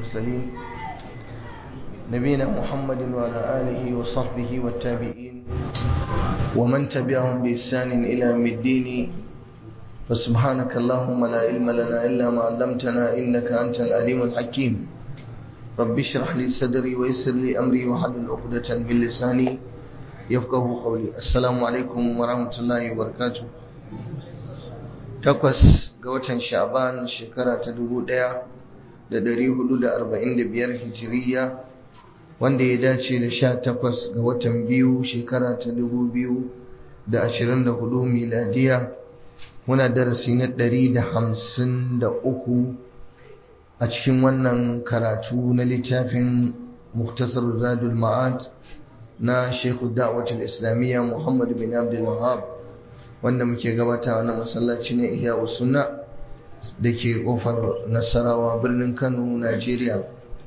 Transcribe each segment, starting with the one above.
المرسلين نبينا محمد وعلى آله وصحبه والتابعين ومن تبعهم بإحسان إلى يوم الدين فسبحانك اللهم لا علم لنا إلا ما علمتنا إنك أنت العليم الحكيم رب اشرح لي صدري ويسر لي أمري وحلل عقدة من لساني يفقه قولي السلام عليكم ورحمة الله وبركاته takwas ga watan sha'ban shekara ta dubu ɗaya da ɗari hudu da arba'in da biyar hijiriya wanda ya dace da sha takwas ga watan biyu shekara ta dubu biyu da ashirin da hudu miladiya muna darasi na ɗari da hamsin da uku a cikin wannan karatu na littafin muktasar zadul ma'ad na shekhu da'watul islamiyya muhammad bin abdul wahab wanda muke gabata na masallaci na ihya sunna da ke kofar nasarawa birnin kano najeriya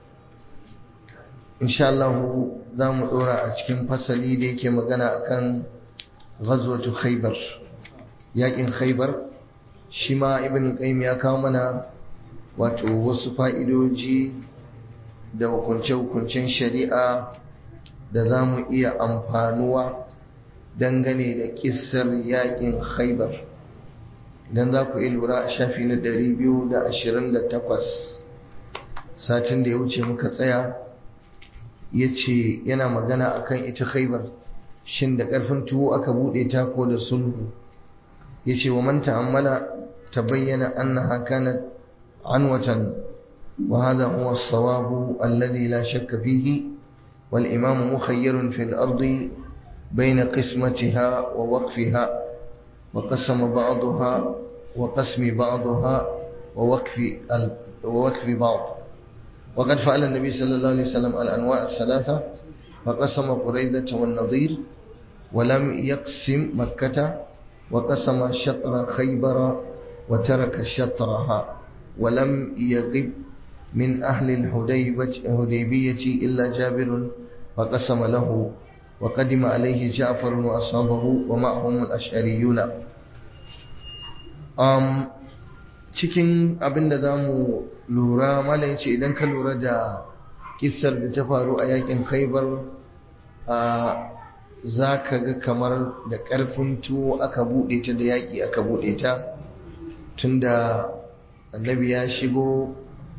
insha Allah za mu dora a cikin fasali da yake magana akan ghazwatu khaybar yakin khaybar shi ma ibn qayyim ya kawo mana wato wasu fa'idoji da hukunce-hukuncen shari'a da za mu iya amfanuwa dangane da kissar yakin khaibar idan za ku lura a shafi na 228 satin da ya wuce muka tsaya ya ce yana magana akan ita khaibar shin da ƙarfin tuwo aka buɗe ta ko da sulhu ya ce wa man ta'ammala ta bayyana annaha kanat anwatan wa hadha huwa as-sawab alladhi la shakka fihi wal imam mukhayyarun fil ardi بين قسمتها ووقفها وقسم بعضها وقسم بعضها ووقف ووقف بعض وقد فعل النبي صلى الله عليه وسلم الأنواع الثلاثة فقسم قريظة والنظير ولم يقسم مكة وقسم شطر خيبر وترك شطرها ولم يغب من أهل الهديبية إلا جابر فقسم له وقدم عليه جعفر وأصحابه ومعهم الأشعريون um, cikin abin da za mu lura mala ce idan ka lura da kisar da ta faru a yakin khaibar za ka ga kamar da ƙarfin tuwo aka buɗe ta da yaƙi aka buɗe ta tunda annabi ya shigo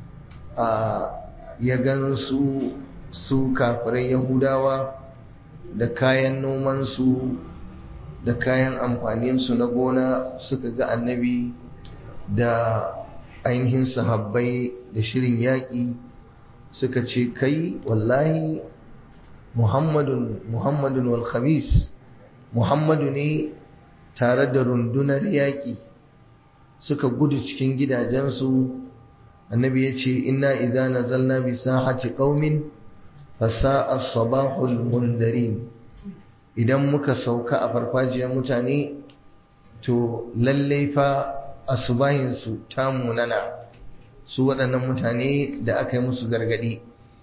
ya gan su su kafirai yahudawa da kayan nomansu da kayan amfaninsu na gona suka ga annabi da ainihin sahabbai da shirin yaƙi suka ce kai wallahi muhammadun muhammadun wal khamis muhammadu ne tare da rundunar yaƙi suka gudu cikin gidajensu annabi ya ce inna idza nazalna bi sahati qaumin fasa'a sabahul mundarin idan muka sauka a farfajiyar mutane to lallai fa asubahinsu ta munana su waɗannan mutane da aka yi musu gargaɗi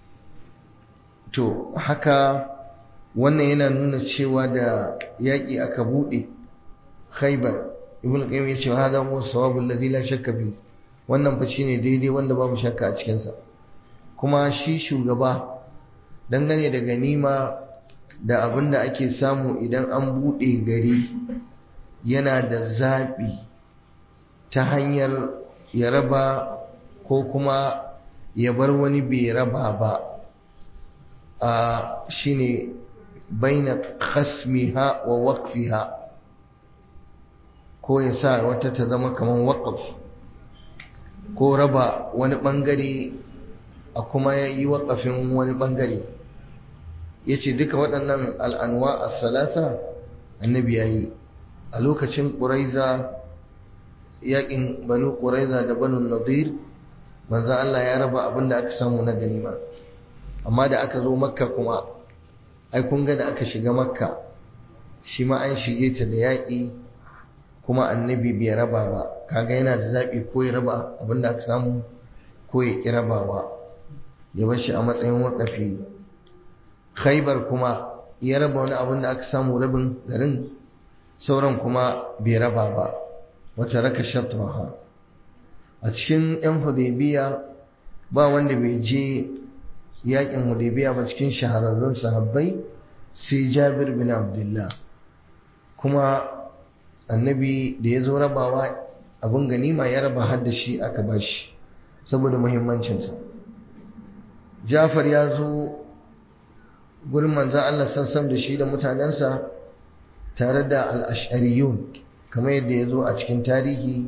to haka wannan yana nuna cewa da yaƙi aka buɗe khaibar ibn qayyim ya ce hada huwa sawabu alladhi la shakka fi wannan fa shine daidai wanda babu shakka a cikin sa kuma shi shugaba dangane da ganima da abin da ake samu idan an buɗe gari yana da zaɓi ta hanyar ya raba ko kuma ya bar wani bai raba ba a shine baina khasmiha wa waqfiha ko ya sa wata ta zama kamar waƙaf ko raba wani ɓangare a kuma ya yi waƙafin wani ɓangare ya ce duka waɗannan al'anwa a salata annabi ya yi a lokacin ƙuraiza yaƙin banu ƙuraiza da banu nadir manzan Allah ya raba abin da aka samu na ganima amma da aka zo makka kuma ai kun ga da aka shiga makka shi ma an shige ta da yaƙi kuma annabi bai raba ba kaga yana da zaɓi ko ya raba abin da aka samu ko ya ƙi rabawa ya bar shi a matsayin waƙafi khaibar kuma ya raba wani abin da aka samu rabin garin sauran kuma bai raba ba wata raka shatraha a cikin yan hudaybiya ba wanda bai je yakin hudaybiya ba cikin shahararrun sahabbai sai jabir bin abdullah kuma annabi da ya zo rabawa abin ganima ya raba har da shi aka bashi saboda muhimmancinsa jafar ya zo gurin manzan Allah sassan da shi da mutanensa tare da al'ashariyun kamar yadda ya zo a cikin tarihi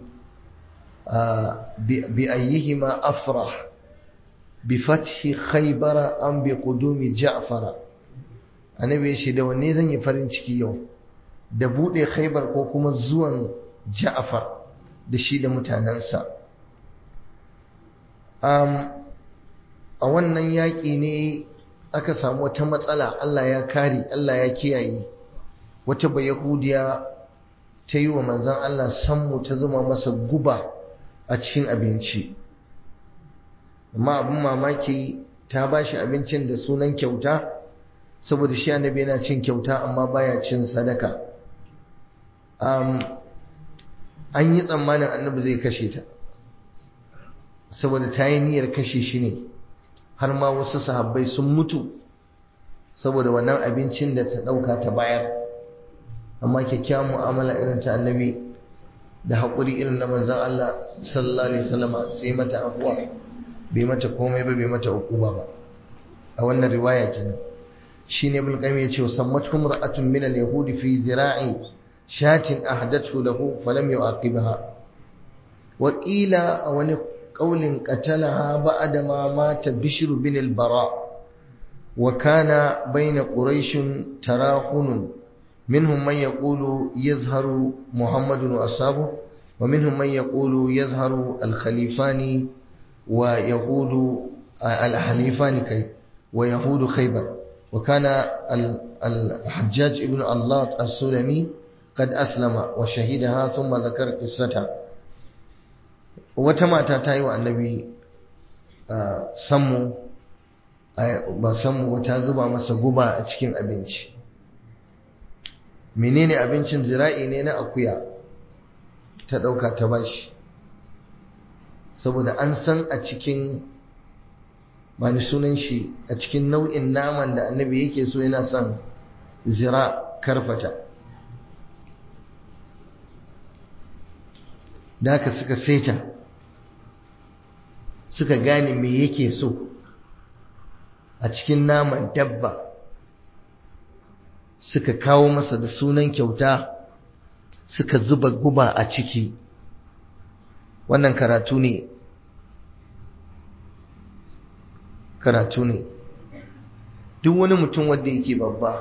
bi ayyihima afrah bi fathi khaybara an bi qudumi ja'fara annabi shi da wanne zan yi farin ciki yau da bude khaybar ko kuma zuwan ja'far da shi da mutanensa a wannan yaƙi ne aka samu wata matsala Allah ya kare Allah ya kiyaye wata bai yahudiya ta yi wa manzan Allah sammu ta zama masa guba a cikin abinci amma abin mamaki ta ba shi abincin da sunan kyauta saboda shi annabi yana cin kyauta amma baya cin sadaka an yi tsammanin annabi zai kashe ta saboda ta yi niyyar kashe shi ne har ma wasu sahabbai sun mutu saboda wannan abincin da ta ɗauka ta bayar amma kyakkyawan mu'amala irin ta annabi da haƙuri irin na manzan Allah sallallahu alaihi wasallam sai mata abuwa bai mata komai ba bai mata ukuba ba a wannan riwaya kenan shine ibn qayyim ya ce sammatuhum ra'atun min al-yahudi fi zira'i shatin ahdathu lahu falam yu'aqibha wa qila a wani qaulin qatalaha ba'da ma mata bishr bin al-bara wa kana bayna quraish tarahun منهم من يقول يظهر محمد وأصحابه ومنهم من يقول يظهر الخليفان ويهود الحليفان كي ويهود خيبر وكان الحجاج ابن الله السلمي قد أسلم وشهدها ثم ذكر قصتها وتما تاتاي النبي sammu ba sammu wata zuba masa guba a cikin abinci menene abincin zira'i ne na akuya ta ɗauka ta bashi saboda an san a cikin bani sunan shi a cikin nau'in naman da annabi yake so yana son zira karfata da haka suka saita suka gane me yake so a cikin naman dabba suka kawo masa da sunan kyauta suka zuba guba a ciki wannan karatu ne karatu ne duk wani mutum wanda yake babba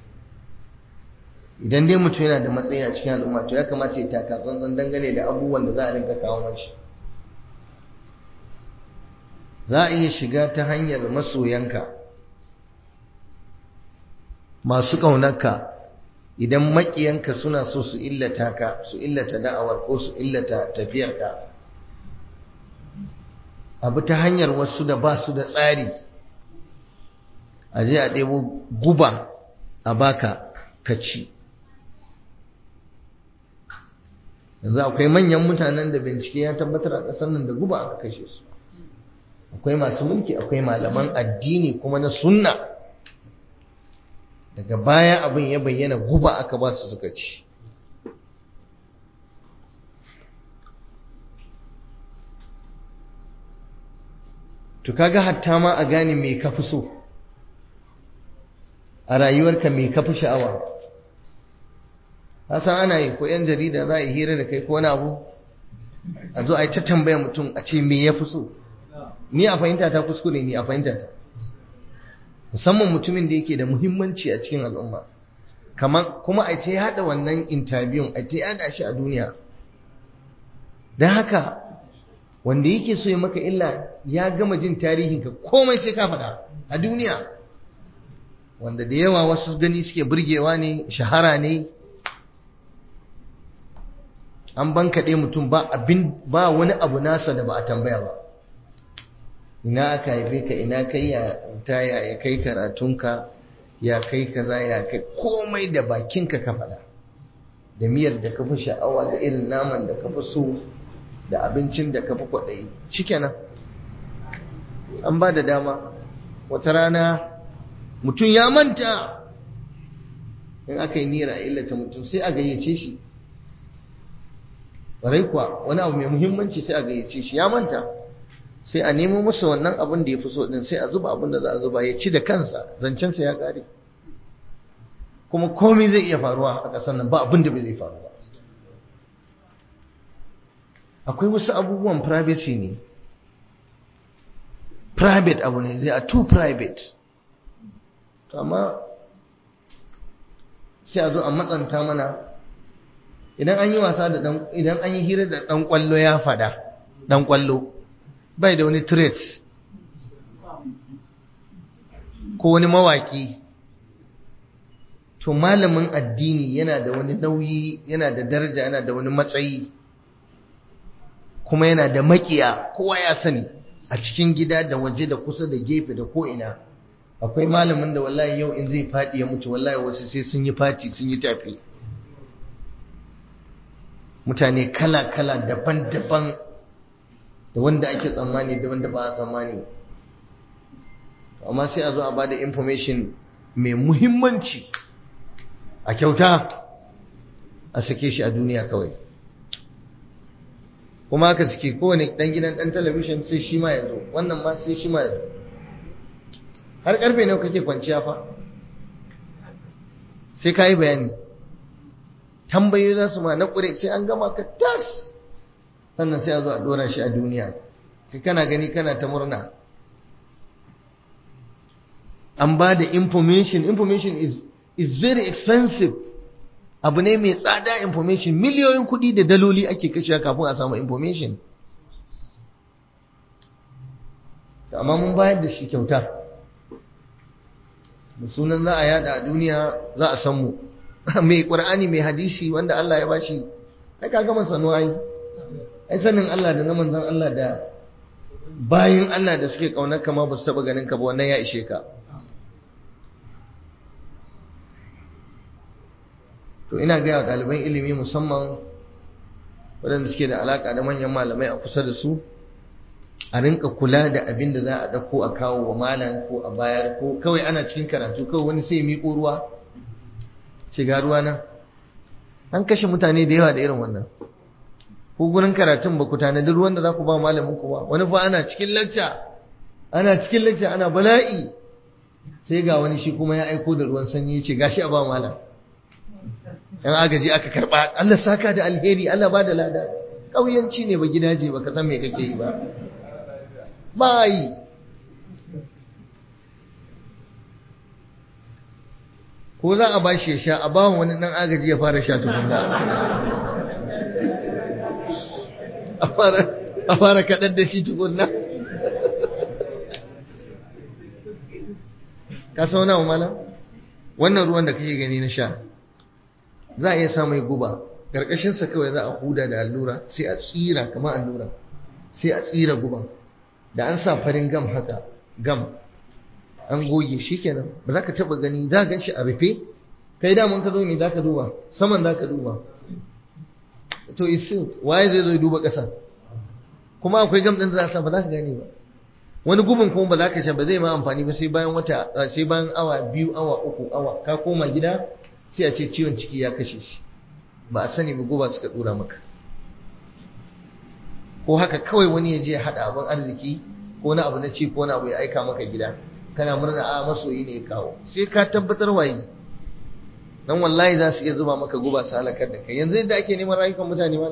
idan dai mutum yana da matsayi a cikin al'umma to ya kamata ya taka tsantsan dangane da abubuwan da za a rinka kawo mashi za a iya shiga ta hanyar masoyanka masu ƙaunarka idan maƙiyanka suna so su illata ka su illata da'awar ko su illata tafiyarka abu ta hanyar wasu da ba su da tsari a je a ɗebo guba a baka ka ci yanzu akwai manyan mutanen da bincike ya tabbatar a ƙasar nan da guba aka kashe su akwai masu mulki akwai malaman addini kuma na sunna daga baya abin ya bayyana guba aka ba su suka ci to kaga hatta ma a gane me ka fi so a rayuwarka me ka fi sha'awa san ana yi ko yan jarida za a yi hira da kai ko wani abu a zo a yi ta tambaya mutum a ce me ya fi so ni a fahimta ta kuskure ni a fahimta ta musamman mutumin da yake da muhimmanci a cikin al'umma kamar kuma a ta yada wannan interview a ta yada shi a duniya don haka wanda yake so ya maka illa ya gama jin tarihinka komai sai ka faɗa a duniya wanda da yawa wasu gani suke burgewa ne shahara ne an bankaɗe mutum ba abin ba wani abu nasa da ba a tambaya ba ina aka haife ka ina kai ya ta ya kai karatunka ya kai kaza ya kai komai da bakinka ka faɗa da miyar da ka fi sha'awa da irin naman da ka fi so da abincin da ka fi kwaɗayi shikenan an ba da dama wata rana mutum ya manta in aka yi nira a illata mutum sai a gayyace shi ƙwarai kuwa wani abu mai muhimmanci sai a gayyace shi ya manta sai a nemo masa wannan abin da ya fi so din sai a zuba abin da za a zuba ya ci da kansa zancensa ya ƙare kuma komai zai iya faruwa a ƙasar nan ba abin da bai zai faru ba akwai wasu abubuwan privacy ne private abu ne they are too private amma sai a zo a matsanta mana idan an yi wasa da dan idan an yi hira da dan kwallo ya fada dan kwallo bai da wani trait ko wani mawaki to malamin addini yana da wani nauyi yana da daraja yana da wani matsayi kuma yana da makiya kowa ya sani a cikin gida da waje da kusa da gefe da ko'ina akwai malamin da wallahi yau in zai faɗi ya mutu wallahi wasu sai sun yi fati sun yi tafi mutane kala-kala daban-daban da wanda ake tsammani da wanda ba a tsammani amma sai a zo a bada information mai muhimmanci a kyauta a sake shi a duniya kawai kuma haka suke kowane dan gidan dan talabishin sai shi ma yanzu wannan ma sai shi ma yanzu har karfe nawa kake kwanciya fa sai ka yi bayani tambayi za su ma na ƙure sai an gama ka tas sannan sai a zo a ɗora shi a duniya kai kana gani kana ta murna an ba da information information is, is very expensive abu ne mai tsada information miliyoyin kuɗi da daloli ake kashe kafin a samu information amma mun bayar da shi kyauta da sunan za a yada a duniya za a san mu mai ƙur'ani mai hadisi wanda Allah ya bashi ai ka gama sanu ai ai sanin Allah da na manzon Allah da bayin Allah da suke kaunar kama ba su taba ganin ka ba wannan ya ishe ka to ina ga ɗaliban ilimi musamman waɗanda suke da alaka da manyan malamai a kusa da su a rinka kula da abin da za a ɗauko a kawo wa malam ko a bayar ko kawai ana cikin karatu kawai wani sai miƙo ruwa shiga ruwa nan an kashe mutane da yawa da irin wannan ko gurin karatun ba ku tanadi ruwan da za ku ba malamin ku ba wani fa ana cikin lacca ana cikin lacca ana bala'i sai ga wani shi kuma ya aiko da ruwan sanyi ya ce gashi a ba malam yan agaji aka karba Allah saka da alheri Allah ba da lada ƙauyanci ne ba gidaje ba ka san me kake yi ba bai ko za a ba shi ya sha a ba wani dan agaji ya fara sha tukunna a fara kaɗar da shi tukunna ka sauna wa malam wannan ruwan da kake gani na sha za a iya sa mai guba ƙarƙashinsa kawai za a huda da allura sai a tsira kamar allura sai a tsira guban da an sa farin gam haka gam an goge shi kenan ba za ka taɓa gani za gan shi a rufe kai daman ka zo me za ka duba saman za ka duba to isin waye zai zo duba ƙasa kuma akwai gam ɗin da za a sa ba za ka gane ba wani gubin kuma ba za ka sha ba zai ma amfani ba sai bayan wata sai bayan awa biyu awa uku awa ka koma gida sai a ce ciwon ciki ya kashe shi ba a sani ba guba suka dura maka ko haka kawai wani ya je ya haɗa abin arziki ko na abu na ci ko na abu ya aika maka gida kana murna a masoyi ne ya kawo sai ka tabbatar waye dan wallahi za su iya zuba maka guba su halakar da kai yanzu yadda ake neman rayukan mutane ma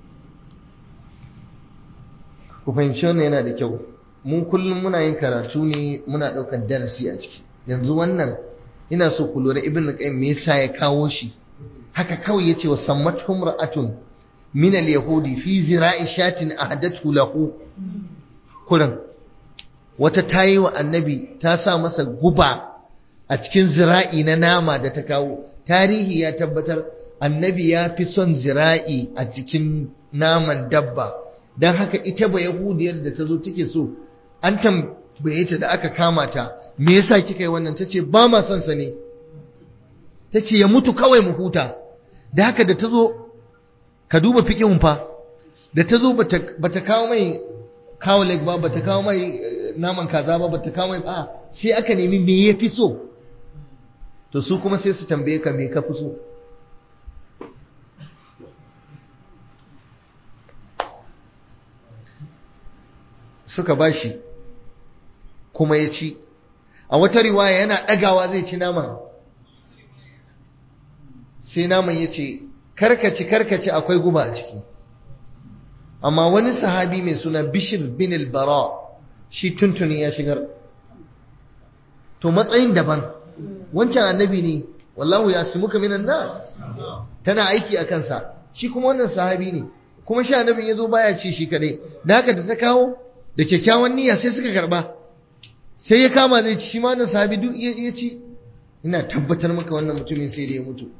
ku fahimci wannan yana da kyau mu kullum muna yin karatu ne muna ɗaukar darasi a ciki yanzu wannan ina so ku lura ibn qayyim me yasa ya kawo shi haka kawai yace wa sammatuhum ra'atun min al-yahudi fi zira'i shatin ahdathu lahu kuran wata tayi wa annabi ta sa masa guba a cikin zira'i na nama da ta kawo tarihi ya tabbatar annabi ya fi son zira'i a cikin naman dabba don haka ita ba yahudiyar da ta zo take so an tambaye ta da aka kama ta me yasa kika yi wannan tace ba ma son sa ne tace ya mutu kawai mu huta da haka da tazo ka duba fiqhun fa da tazo bata bata kawo mai kawo leg ba bata kawo mai naman kaza ba bata kawo mai ba sai aka nemi me ya fi so to su kuma sai su tambaye ka me ka fi so suka bashi kuma ya ci a wata riwaya yana ɗagawa zai ci naman sai naman ya ce karkaci karkaci akwai guba a ciki amma wani sahabi mai suna bishir bin al-bara shi tuntuni ya shigar to matsayin daban wancan annabi ne wallahu ya simuka minan nas tana aiki a kansa shi kuma wannan sahabi ne kuma shi annabin ya zo baya ci shi kadai da haka da ta kawo da kyakkyawan niyya sai suka karba sai ya kama zai ci shi ma wannan sahabi duk ya ci ina tabbatar maka wannan mutumin sai da ya mutu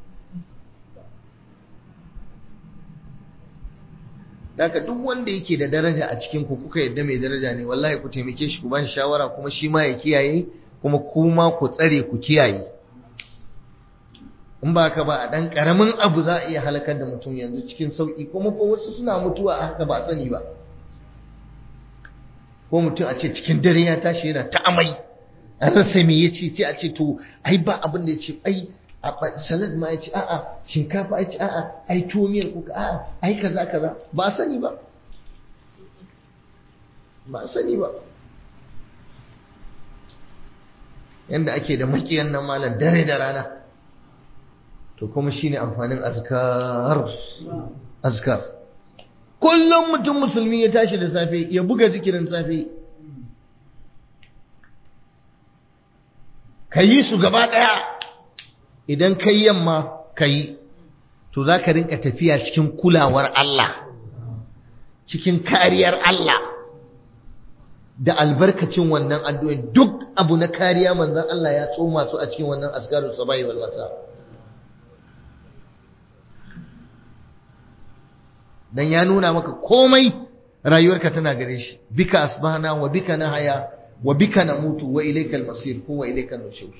Daka duk wanda yake da daraja a cikin ku kuka yadda mai daraja ne wallahi ku taimake shi ku ba shi shawara kuma shi ma ya kiyaye kuma kuma ku tsare ku kiyaye in ba ka ba a dan karamin abu za a iya halakar da mutum yanzu cikin sauki kuma fa wasu suna mutuwa a haka ba a sani ba ko mutum a ce cikin dare ya tashi yana ta amai an rasa me yace sai a ce to ai ba abin da yace ai a salad ma ya ce a'a shinkafa ya ce a'a ai tuwo miyar kuka a'a ai kaza kaza ba a sani ba ba a sani ba yanda ake da makiyan nan malam dare da rana to kuma shine amfanin azkar azkar kullum mutum musulmi ya tashi da safe ya buga zikirin safe ka yi su gaba ɗaya idan ka yi yamma ka yi to za ka rinka tafiya cikin kulawar Allah cikin kariyar Allah da albarkacin wannan addu'in duk abu na kariya manzan Allah ya tsoma su a cikin wannan asgarun sabai wal wasa dan ya nuna maka komai rayuwarka tana gare shi bika asbahna wa bika nahaya wa bika namutu wa ilaykal masir ko wa ilaykal nushur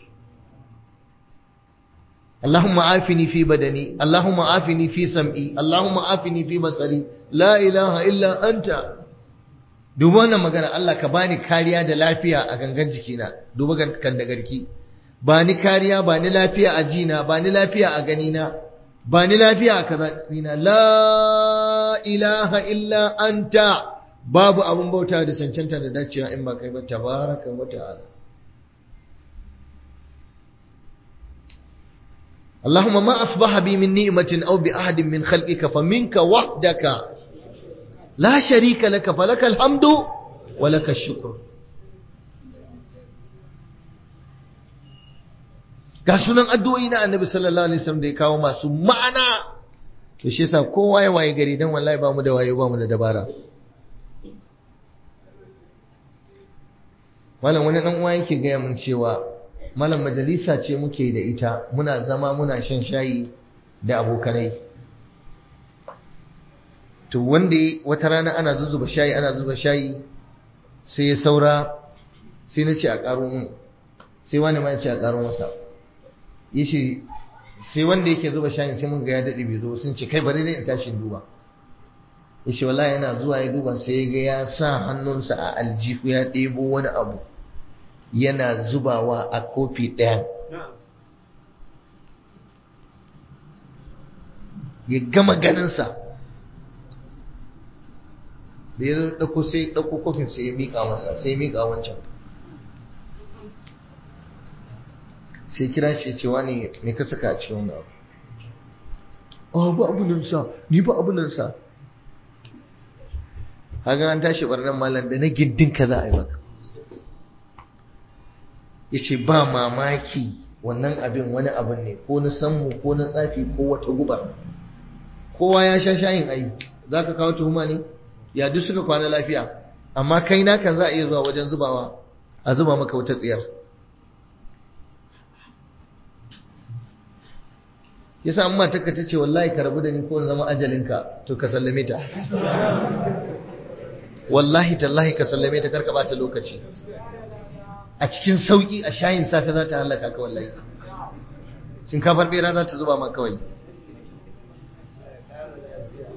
اللهم عافني في بدني اللهم عافني في سمعي اللهم عافني في بصري لا اله الا انت duba wannan magana Allah ka bani kariya da lafiya a gangan jikina duba kan da garki bani kariya bani lafiya a jina bani lafiya a ganina bani lafiya a kazanina la ilaha illa anta babu abun bauta da cancanta da dacewa in ba kai ba tabaraka wa ta'ala اللهم ما أصبح بي من نعمة أو بأحد من خلقك فمنك وحدك لا شريك لك فلك الحمد ولك الشكر ga sunan addu'o'i na annabi sallallahu alaihi wasallam da ya kawo masu ma'ana to shi yasa kowa ya waye gari dan wallahi ba mu da wayo ba mu da dabara malam wani dan uwa yake gaya mun cewa malam majalisa ce muke da ita muna zama muna shan shayi da abokanai to wanda wata rana ana zuzuba shayi ana zuba shayi sai ya saura sai na ce a ƙaro mun sai wani ma ya ce a ƙaro masa ya ce sai wanda yake zuba shayin sai mun ga ya daɗe bai zo sun ce kai bari dai in tashi duba ya ce wallahi yana zuwa ya duba sai ya ga ya sa hannunsa a aljihu ya ɗebo wani abu yana zubawa a kofi ɗaya ya gama ganinsa da ya ɗauko sai ɗauko kofin sai ya miƙa masa sai ya miƙa wancan sai kira shi cewa ne mai ka saka a cikin wani abu oh ba abu nan sa ni ba abu nan sa haka an tashi barnan malam da na gindin ka za a yi maka ya ce ba mamaki wannan abin wani abin ne ko na sammu ko na tsafi ko wata guba kowa ya sha shayin ai za ka kawo tuhuma ne ya duk suka kwana lafiya amma kai na kan za a iya zuwa wajen zubawa a zuba maka wata tsiyar yasa amma taka ta ce wallahi ka rabu da ni ko zama ajalinka to ka sallame ta wallahi tallahi ka sallame ta karka bata lokaci a cikin sauki a shayin safe za ta halaka ka wallahi shinkafar bera za ta zuba ma kawai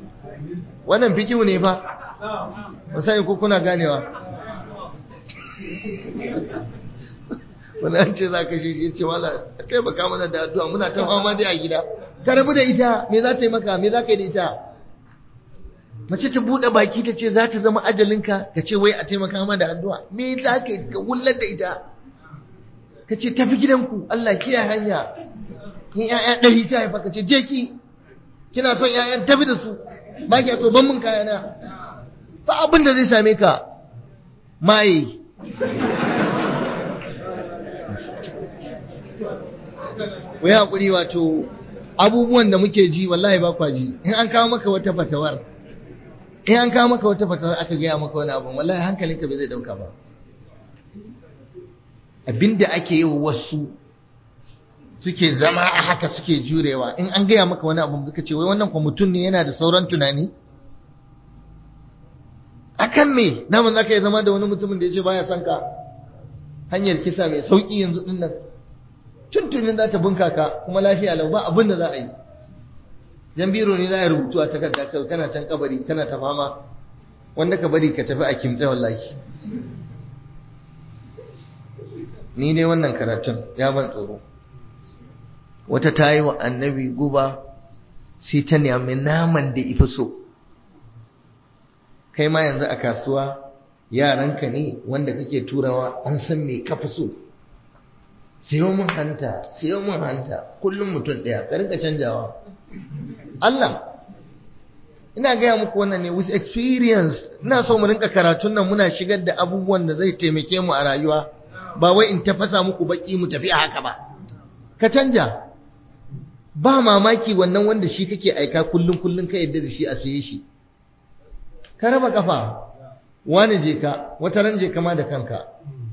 wannan fikihu ne fa musani ko kuna ganewa wani an ce za ka shi shi ce wala a taimaka mana da addu'a muna ta fama dai a gida ka rabu da ita me za ta yi maka me za ka yi da ita mace ta buɗe baki ta ce za ta zama ajalinka ka ce wai a taimaka mana da addu'a me za ka yi ka wullar da ita ka ce tafi gidanku Allah kiyaye hanya in ƴaƴa ɗari ta haifa ka ce je ki kina son ƴaƴan tafi da su ba ki so ban mun kayana ba abin da zai same ka maye ku yi haƙuri wato abubuwan da muke ji wallahi ba kwa ji in an kawo maka wata fatawar in an kawo maka wata fatawar aka gaya maka wani abu wallahi hankalinka bai zai ɗauka ba abinda ake yi wasu suke zama a haka suke jurewa in an gaya maka wani abu suka ce wai wannan kwa mutum ne yana da sauran tunani akan me naman zaka yi zama da wani mutumin da ya ce baya son ka hanyar kisa mai sauki yanzu din nan tuntunin za ta bunka ka kuma lafiya lau ba abin da za a yi jan biro ne za a rubutu a takarda kai kana can kabari kana ta fama wanda ka bari ka tafi a kimtsa wallahi ni dai wannan karatun ya ban tsoro wata ta yi wa annabi guba sai ta nemi naman da ifi so kai ma yanzu a kasuwa yaranka ne wanda kake turawa an san me kafi so siyo mun hanta siyo mun hanta kullum mutum ɗaya ka rinka canjawa Allah ina gaya muku wannan ne with experience ina so mu rinka karatun nan muna shigar da abubuwan da zai taimake mu a rayuwa ba wai in tafasa muku baki mu tafi a haka ba ka canja ba mamaki wannan wanda shi kake aika kullum kullum ka yadda da shi a saye shi ka raba kafa wani je ka wata ran je kama da kanka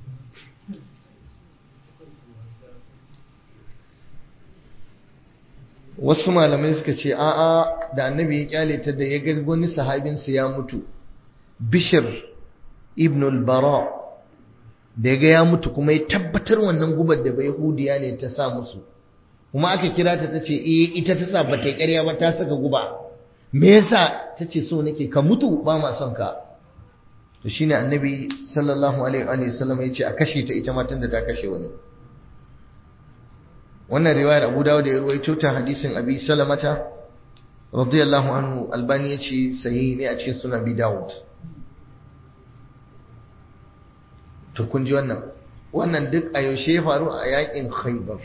wasu malamai suka ce a'a da annabi ya kyale ta da ya ga wani sahabinsa ya mutu bishir ibn al-bara da ya ga ya mutu kuma ya tabbatar wannan gubar da bai hudiya ne ta sa musu kuma aka kira ta tace eh ita ta sa bata ƙarya ba ta saka guba me yasa tace so nake ka mutu ba ma son ka to shine annabi sallallahu alaihi wa sallam yace a kashe ta ita matan da ta kashe wani wannan riwayar Abu Dawud da ya ruwaito ta hadisin Abi Salamata radiyallahu anhu Albani yace sahihi ne a cikin sunan Abi Dawud to kun ji wannan wannan duk a yaushe ya faru a yakin Khaybar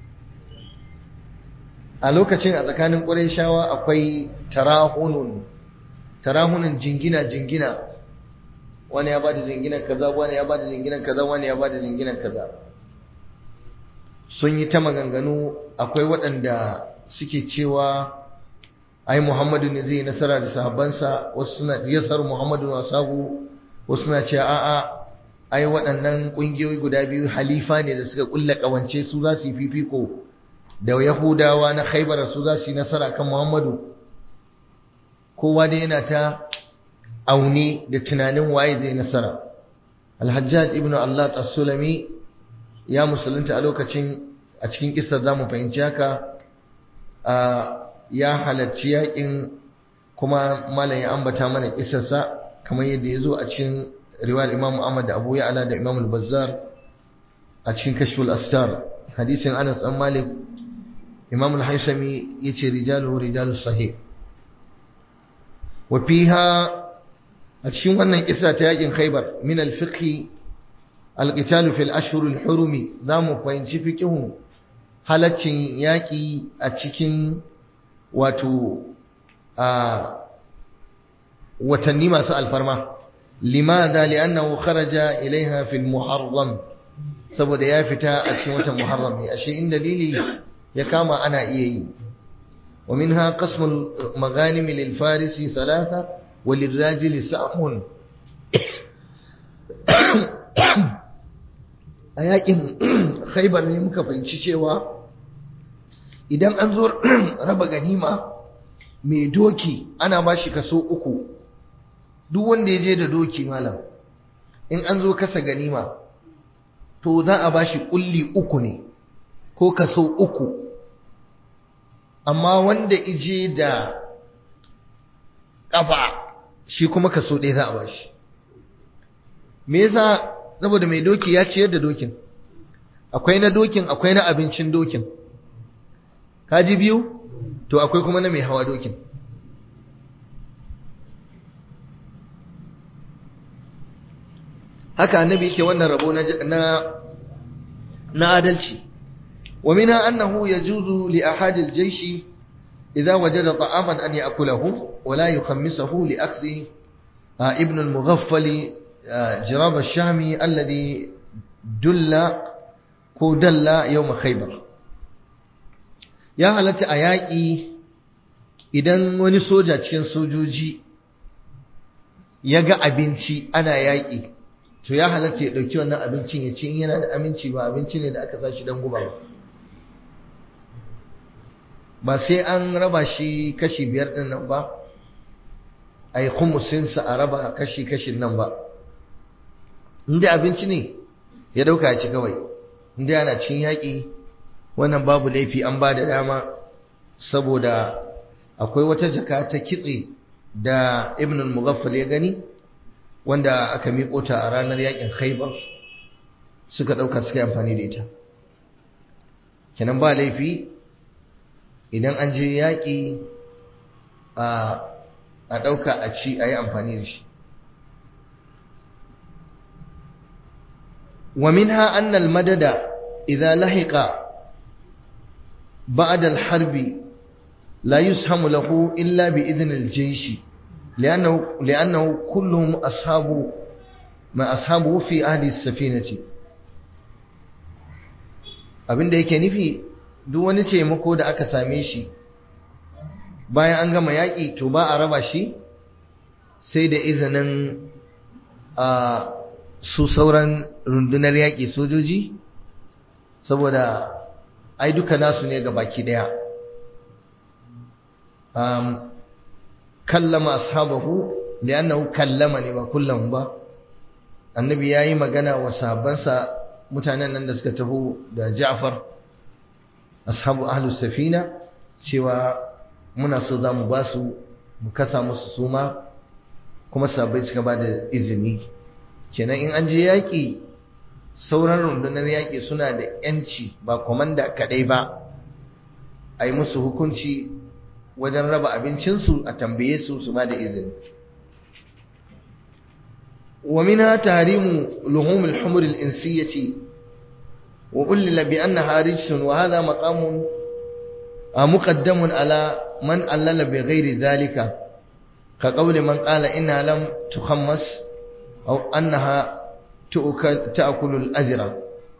a lokacin a tsakanin Qurayshawa akwai tarahunun tarahunun jingina jingina wani ya bada jinginan kaza wani ya bada jinginan kaza wani ya bada jinginan kaza sun yi ta maganganu akwai waɗanda suke cewa ai Muhammadu ne zai nasara da sahabbansa wasu suna yasar Muhammadu wa sahu wasu suna cewa a'a ai waɗannan ƙungiyoyi guda biyu halifa ne da suka kulla ƙawance su za su yi fifiko da Yahudawa na Khaibar su za su yi nasara kan Muhammadu kowa dai yana ta aune da tunanin waye zai nasara Al-Hajjaj ibn Allah as-Sulami ya musulunta a lokacin a cikin kissar zamu fahimci haka ya halarci yakin kuma malam ya ambata mana kissarsa kamar yadda ya zo a cikin riwayar Imam Ahmad da Abu Ya'la da Imam Al-Bazzar a cikin Kashful Astar hadisin Anas dan Malik Imam Al-Haythami yace rijalu rijalus sahih wa fiha a cikin wannan kissa ta yakin Khaibar min al-fiqh al-qital fi al-ashhur al-hurum zamu fahimci fiqhun halaccin yaki a cikin wato a watanni masu alfarma limadha li'annahu kharaja ilaiha fi al-muharram saboda ya fita a cikin watan muharram ne ashe in dalili ya kama ana iya yi ومنها قسم المغانم للفارس ثلاثة وللراجل سهم a yakin khaibar ne muka fahimci cewa idan an zo raba ganima mai doki ana ba shi kaso uku duk wanda ya je da doki malam in an zo kasa ganima to za a ba shi kulli uku ne ko kaso uku amma wanda ije da ƙafa shi kuma kaso ɗaya za a ba shi me yasa saboda mai doki ya ciyar da dokin akwai na dokin akwai na abincin dokin kaji biyu to akwai kuma na mai hawa dokin haka annabi yake wannan rabo na na adalci wa minha annahu yajuzu li ahadi al-jaysh idha wajada ta'aman an ya'kulahu wa la yukhammisahu li akhdhi ibn al-mughaffal jirab ash-shami alladhi dulla ko dalla yawm khaybar ya halatta a yaƙi idan wani soja cikin sojoji ya ga abinci ana yaƙi to ya halatta ya ɗauki wannan abincin ya ci in yana da aminci ba abinci ne da aka sa shi don guba ba ba sai an raba shi kashi biyar ɗin nan ba a yi kumusinsa a raba kashi-kashin nan ba inda abinci ne ya ɗauka ya ci kawai inda yana cin yaƙi wannan babu laifi an ba da dama saboda akwai wata jaka ta kitse da ibn al-mughaffal ya gani wanda aka miƙo ta a ranar yakin khaibar suka ɗauka suka yi amfani da ita kenan ba laifi idan an je yaƙi a ɗauka a ci a yi amfani da shi wa minha annal madada idza lahiqa ba'da al-harbi la yushamu lahu illa bi idhn al-jaysh لأنه, لأنه كلهم أصحاب ما أصحابه في أهل السفينة abin da yake nufi duk wani taimako da aka same shi bayan an gama yaƙi to ba a raba shi sai da izinin a su sauran rundunar yaƙi sojoji saboda ai duka nasu ne ga baki ɗaya kallama ashabahu li'annahu kallama ne ba kullum ba annabi yayi magana wa sahabbansa mutanen nan da suka taho da Ja'far ashabu ahlus safina cewa muna so zamu ba su mu kasa musu suma kuma sahabbai suka ba da izini kenan in an je yaki sauran rundunar yaki suna da yanci ba komanda kadai ba ai musu hukunci wajen raba abincinsu a tambaye su su ba da izini ومنها تحريم لحوم الحمر الإنسية وألل بأنها رجس وهذا مقام مقدم على من ألل بغير ذلك كقول من قال إنها لم تخمس أو أنها تأكل الأذرة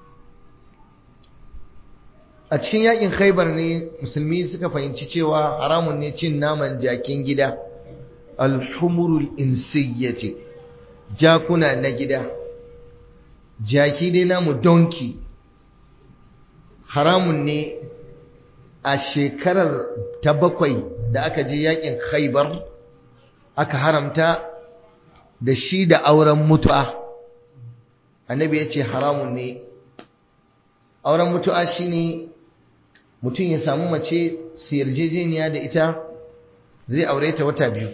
a cikin yakin khaibar ne musulmi suka fahimci cewa haramun ne cin naman jakin gida alhumurul insiyyati jakuna na gida jaki dai namu donki haramun ne a shekarar ta bakwai da aka je yakin khaibar aka haramta da shi da auren mutu'a annabi ya ce haramun ne auren mutu'a shine mutum ya samu mace su yarjejeniya da ita zai aure ta wata biyu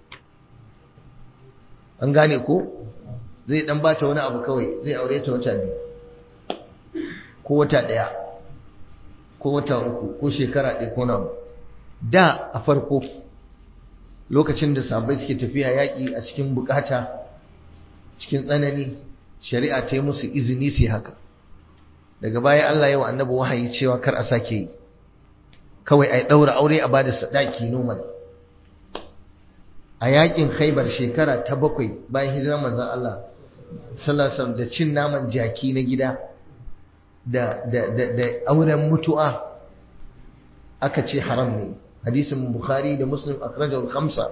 an gane ko zai dan bata wani abu kawai zai aure ta wata biyu ko wata daya ko wata uku ko shekara ɗaya ko nawa da a farko lokacin da sahabbai suke tafiya yaƙi a cikin bukata cikin tsanani shari'a ta yi musu izini su haka daga baya Allah ya wa annabi wahayi cewa kar a sake yi kawai a ɗaura aure a bada sadaki normal a yakin khaibar shekara ta bakwai bayan hijirar manzon Allah sallallahu da cin naman jaki na gida da da da da auren mutu'a aka ce haram ne hadisin bukhari da muslim akhrajahu al-khamsa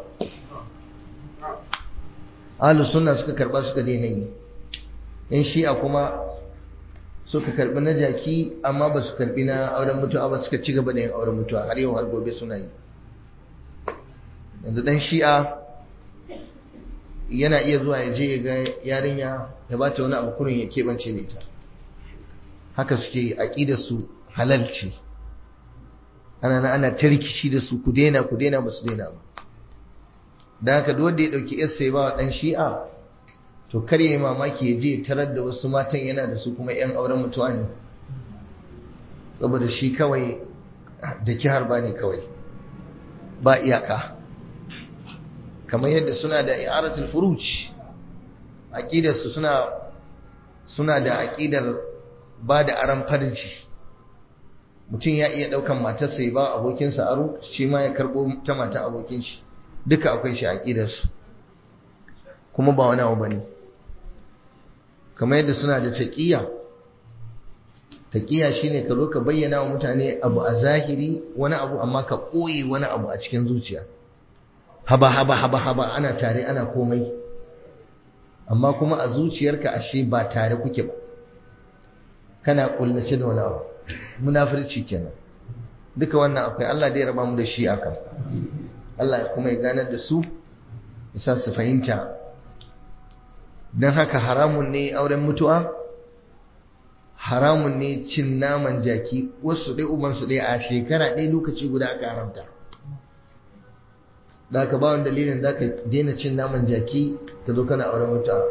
ahlus sunna suka karba suka daina yi yan shi'a kuma suka karbi na jaki amma ba su karbi na auren mutuwa ba suka ci gaba da yin auren mutuwa har yau har gobe suna yi yanzu dan shi'a yana iya zuwa ya je ya ga yarinya ya ba ta wani abu kurin ya keɓance da ita haka suke yi aƙidar su halal ce ana na ana ta rikici da su ku daina ku daina ba su daina ba da haka duk wanda ya ɗauki yarsa ya ba wa ɗan shi'a to kar yi mamaki ya je tarar da wasu matan yana da su kuma 'yan auren mutuwa ne saboda shi kawai da kihar ba ne kawai ba iyaka kamar yadda suna da i'aratul furuj aqidarsu suna suna da aqidar ba da aran farji mutum ya iya daukan matarsa ya ba abokinsa aro shi ma ya karbo ta mata abokin shi duka akwai shi aqidarsu kuma ba wani abu bane kamar yadda suna da taqiya taqiya shine ka zo ka bayyana wa mutane abu a zahiri wani abu amma ka koyi wani abu a cikin zuciya haba haba haba haba ana tare ana komai amma kuma a zuciyarka ashe ba tare kuke ba kana kullace da wani abu munafirci kenan duka wannan akwai Allah da ya raba mu da shi akan Allah kuma ya ganar da su yasa su fahimta dan haka haramun ne auren mutuwa haramun ne cin naman jaki wasu dai uban su dai a shekara ɗaya lokaci guda aka haramta da ka ba wani dalilin za ka daina cin naman jaki ka zo kana auren mutuwa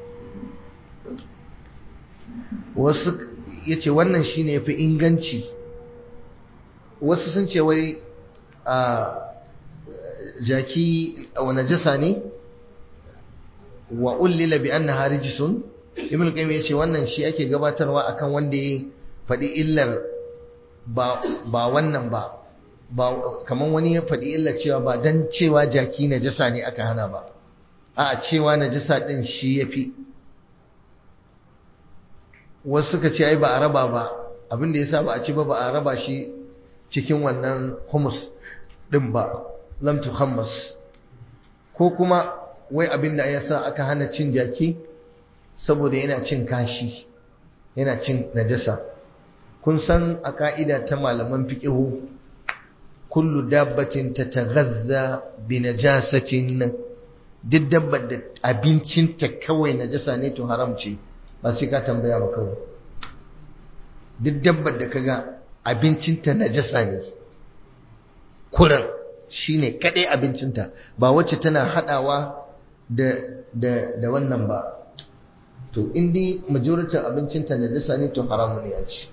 wasu ya ce wannan shi ne fi inganci wasu sun ce wai a jaki wani jasa ne wa ullila bi an na harijisun ibn qayyim ya ce wannan shi ake gabatarwa akan wanda ya faɗi illar ba wannan ba ba kamar wani ya faɗi illa cewa ba dan cewa jaki najasa ne aka hana ba a cewa najasa din shi yafi wasu suka ce ai ba a raba ba abin da yasa ba a ci ba ba a raba shi cikin wannan humus din ba lam tuhammas ko kuma wai abin da yasa aka hana cin jaki saboda yana cin kashi yana cin najasa kun san a ka'ida ta malaman fiqihu kullu dabbatin tataghazza bi najasatin duk dabbar da abincinta kawai najasa ne to haram ce ba sai ka tambaya ba kawai duk dabbar da kaga abincinta najasa ne kuran shine kadai abincinta ba wacce tana hadawa da da da wannan ba to indi majority abincinta najasa ne to haramu ne a ci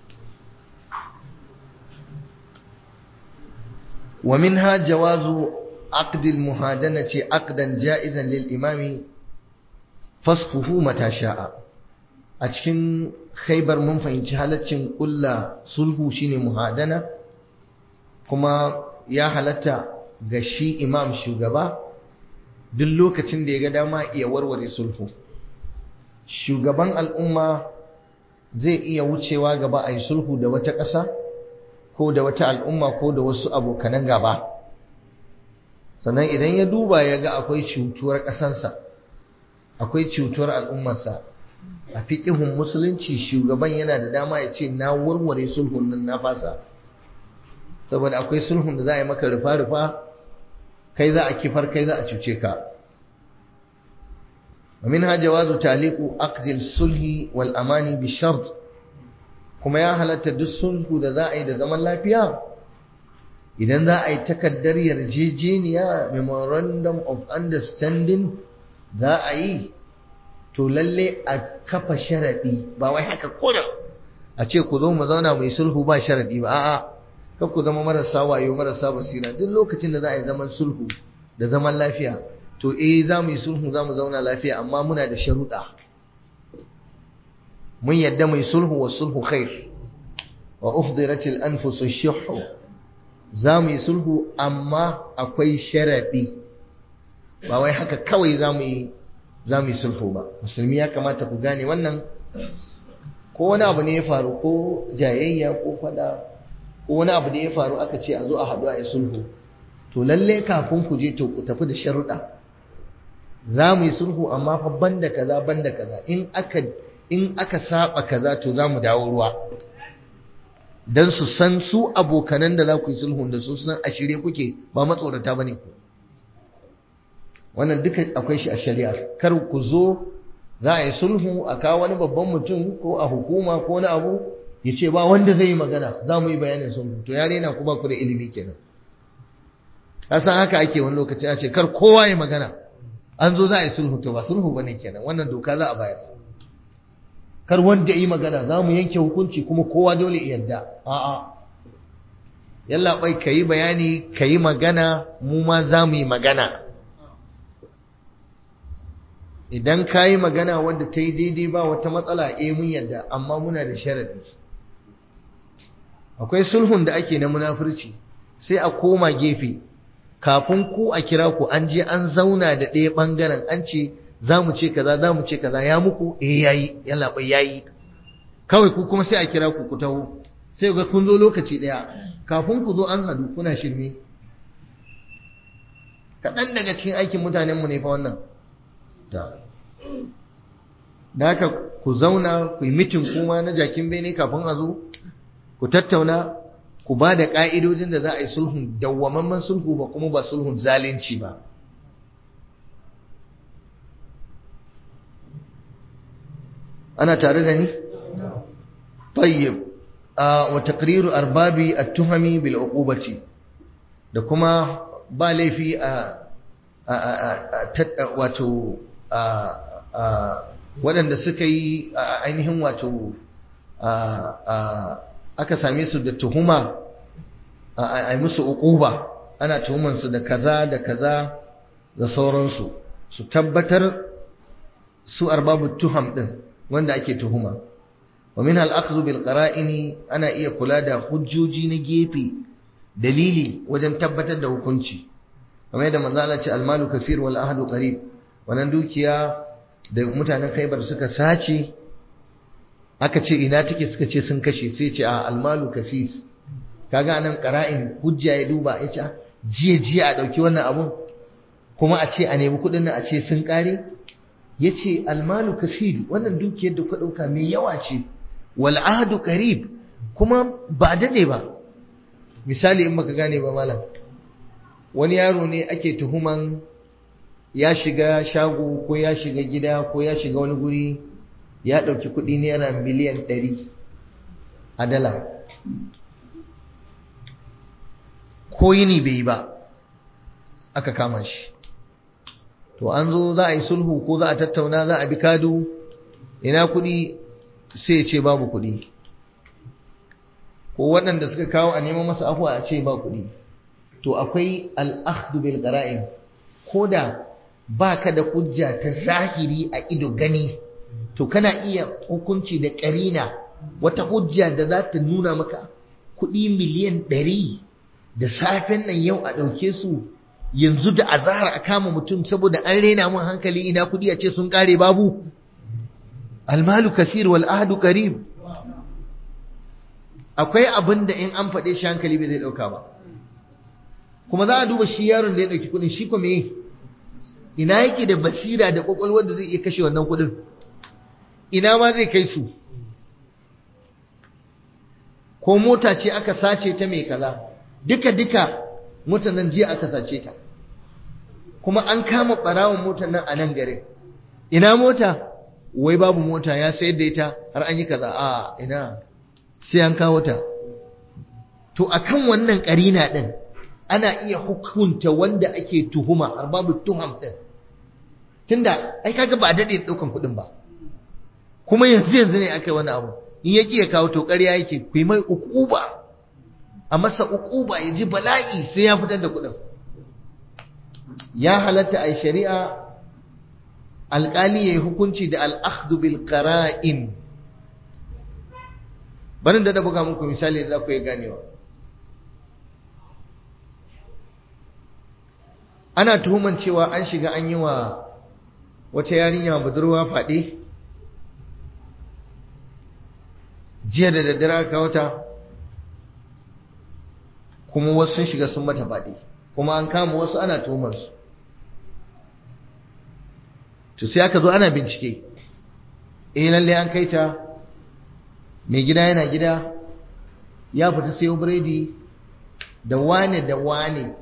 ومنها جواز عقد المهادنة عقدا جائزا للإمام فسخه متى شاء أتكن خيبر من فإنci halaccin ƙulla sulhu shine muhadana kuma ya halatta ga shi imam shugaba duk lokacin da ya ga dama iya warware sulhu shugaban al'umma zai iya wucewa gaba a yi sulhu da wata ƙasa ko da wata al'umma ko da wasu abokanan gaba sannan idan ya duba ya ga akwai cutuwar ƙasansa akwai cutuwar al'ummarsa a fiƙihun musulunci shugaban yana da dama ya ce na warware sulhun nan na fasa saboda akwai sulhun da za a yi maka rufa-rufa kai za a kifar kai za a cuce ka ومنها جواز تعليق عقد الصلح والأمان بشرط kuma ya halatta duk sulhu da za a yi da zaman lafiya idan za a yi takaddar yarjejeniya memorandum of understanding za a yi to lalle a kafa sharaɗi ba wai haka kuna a ce ku zo mu zauna mai sulhu ba sharaɗi ba a'a kar ku zama marasa wayo marasa basira duk lokacin da za a yi zaman sulhu da zaman lafiya to eh za mu yi sulhu za mu zauna lafiya amma muna da sharuɗa mun yadda mai sulhu wa sulhu khair wa uhdiratil anfusu shuhu za mu yi sulhu amma akwai sharadi ba wai haka kawai za mu yi za mu yi sulhu ba musulmi ya kamata ku gane wannan ko wani abu ne ya faru ko jayayya ko fada ko wani abu ne ya faru aka ce a zo a haɗu a yi sulhu to lalle kafin ku je to ku tafi da sharuɗa za mu yi sulhu amma fa banda kaza banda kaza in aka in aka saba kaza to za mu dawo ruwa don su san su abokanan da za ku yi sulhun da su san a shirye kuke ba matsorata ba ne ku wannan duka akwai shi a shari'ar kar ku zo za a yi sulhu a kawo wani babban mutum ko a hukuma ko wani abu ya ce ba wanda zai yi magana za mu yi bayanin sulhu to ya rena ku ba ku da ilimi kenan san haka ake wani lokaci a ce kar kowa ya magana an zo za a yi sulhu to ba sulhu bane kenan wannan doka za a bayar kar wanda yi magana za mu yanke hukunci kuma kowa dole yarda a'a yalla bai kayi bayani kayi magana mu ma za mu yi magana idan ka yi magana wanda ta yi daidai ba wata matsala eh mun yarda amma muna da sharadi akwai sulhun da ake na munafurci sai a koma gefe kafin ku a kira ku an je an zauna da ɗaya ɓangaren an ce za mu ce kaza za mu ce kaza ya muku eh yayi yalla bai yayi kawai ku kuma sai a kira ku ku taho sai ga kun zo lokaci ɗaya kafin ku zo an hadu kuna shirme kaɗan daga cikin aikin mutanenmu ne fa wannan da haka ku zauna ku yi mitin kuma na jakin bene kafin a zo ku tattauna ku ba da ƙa'idodin da za a yi sulhun dawwamamman sulhu ba kuma ba sulhun zalunci ba ana tare da ni? tayyib wa taqriru arbabi at-tuhami bil uqubati da kuma ba laifi a wato waɗanda suka yi ainihin wato aka same su da tuhuma a musu uquba ana tuhumansu da kaza da kaza da sauransu su tabbatar su arbabu tuham din wanda ake tuhuma wa min al-akhdhu bil qara'ini ana iya kula da hujjoji na gefe dalili wajen tabbatar da hukunci kamar yadda manzo Allah ce al-malu kaseer wal ahlu qarib wannan dukiya da mutanen Khaibar suka sace aka ce ina take suka ce sun kashe sai ce a al-malu kaseer kaga anan qara'in hujja ya duba ya ce jiya jiya a dauki wannan abun kuma a ce a nemi kudin nan a ce sun kare yace al-malu kaseer wannan dukiyar da ku dauka mai yawa ce wal ahdu qarib kuma ba dade ba misali in baka gane ba malam wani yaro ne ake tuhuman ya shiga shago ko ya shiga gida ko ya shiga wani guri ya ɗauki kuɗi naira miliyan ɗari a dala ko yini bai yi ba aka kama shi to an zo za a yi sulhu ko za a tattauna za a bi kadu ina kuɗi sai ya ce babu kuɗi ko waɗanda suka kawo a neman masa afuwa a ce ba kuɗi to akwai al'ahdu bil qara'in koda baka da hujja ta zahiri a ido gani to kana iya hukunci da ƙarina wata hujja da za ta nuna maka kuɗi miliyan ɗari da safen nan yau a ɗauke su yanzu da azahar a kama mutum saboda an rena mun hankali ina kuɗi a ce sun ƙare babu almalu kasir wal ahdu qarib akwai abin da in an faɗe shi hankali bai zai ɗauka ba kuma za a duba shi yaron da ya ɗauki kuɗin shi kuma ina yake da basira da ƙwaƙwalwar da zai iya kashe wannan kuɗin ina ma zai kai su ko mota ce aka sace ta mai kaza duka duka motar nan jiya aka sace ta kuma an kama ɓarawon motar nan a nan garin ina mota wai babu mota ya sayar da ita har an yi kaza a ina sai an kawo ta to akan wannan ƙarina ɗin ana iya hukunta wanda ake tuhuma har babu tuham din tunda ai kaga ba dade daukan kudin ba kuma yanzu yanzu ne aka yi wani abu in ya ya kawo to ƙarya yake ku yi mai ukuba a masa ukuba ya ji bala'i sai ya fitar da kudin ya halatta a shari'a alƙali ya yi hukunci da al'akhdhu bil qara'in barin da da buga muku misali da za ku yi ganewa ana tuhuman cewa an shiga an yi wa wata yarinya budurwa faɗi jiya da daddare aka wata kuma wasu sun shiga sun mata faɗi kuma an kama wasu ana tuhumansu to sai aka zo ana bincike eh lalle an kai ta mai gida yana gida ya fita sayo biredi da wane da wane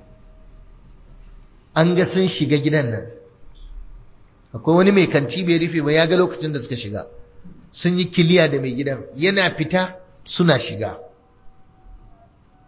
an ga sun shiga gidan nan akwai wani mai kanti bai rufe ba ya ga lokacin da suka shiga sun yi kiliya da mai gidan yana fita suna shiga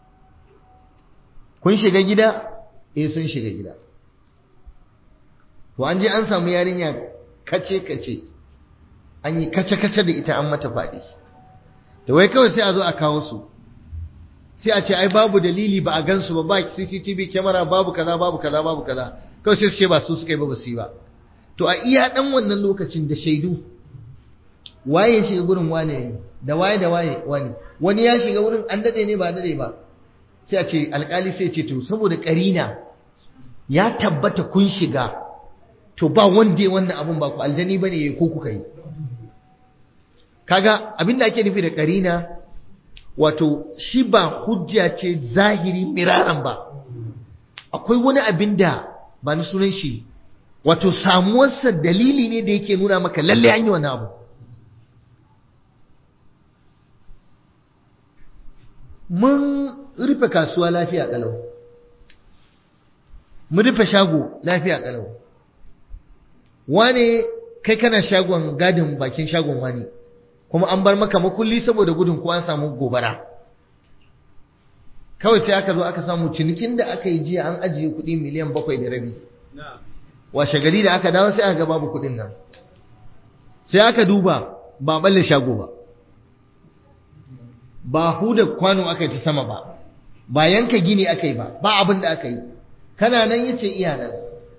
kun shiga gida eh sun shiga gida to an je an samu yarinya kace kace an yi kace kace da ita an mata faɗi da wai kawai sai a zo a kawo su sai a ce ai babu dalili ba a gansu ba ba CCTV camera babu kaza babu kaza babu kaza kawai sai su ce ba su suka yi ba ba su yi ba to a iya dan wannan lokacin da shaidu waye ya shiga gurin wane ne da waye da waye wani wani ya shiga wurin an dade ne ba dade ba sai a ce alkali sai ce to saboda karina ya tabbata kun shiga to ba wanda ya wannan abun ba ku aljani bane ko kuka yi kaga abinda ake nufi da karina wato shi ba hujja ce zahiri miraran ba akwai wani abin da ba ni sunan shi wato samuwarsa dalili ne da yake nuna maka lalle an yi wani abu mun rufe kasuwa lafiya kalau mun rufe shago lafiya kalau wane kai kana shagon gadin bakin shagon wani kuma an bar maka makulli saboda gudun ko an samu gobara kawai sai aka zo aka samu cinikin da aka yi jiya an ajiye kuɗi miliyan bakwai da rabi washe gari da aka dawo sai aka ga babu kuɗin nan sai aka duba ba balle shago ba ba huda kwano aka yi ta sama ba ba yanka gini aka yi ba ba abin da aka yi kana nan yace iya nan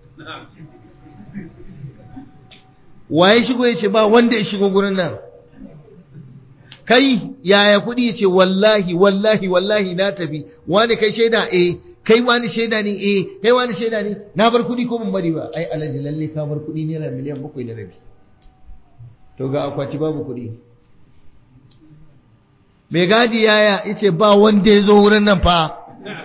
waye shigo yace ba wanda ya shigo gurin nan kai yaya kuɗi yace wallahi wallahi wallahi na tafi wani kai shaida eh kai wani shaida ne eh kai wani shaida ne na bar kuɗi ko ban bari ba ai alhaji lalle ka bar kuɗi naira miliyan bakwai da rabi to ga akwati babu kuɗi mai gadi yaya yace ba wanda ya zo wurin nan fa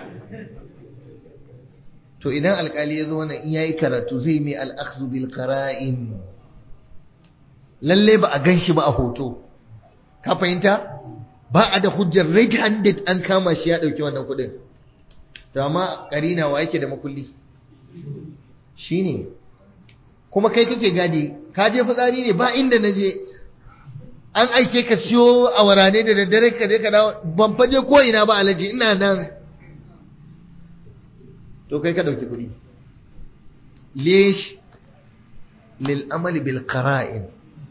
to idan alkali ya zo wannan in yayi karatu zai mai al-akhdhu bil qara'in lalle ba a ganshi ba a hoto ka fahimta ba a da hujjar red handed an kama shi ya dauki wannan kudin to amma karina wa yake da makulli shine kuma kai kake gadi ka je fitsari ne ba inda naje an aike ka siyo a warane da daddare ka je ka dawo ban faje ko ina ba alaji ina nan to kai ka dauki kudi lish lil amali bil qara'in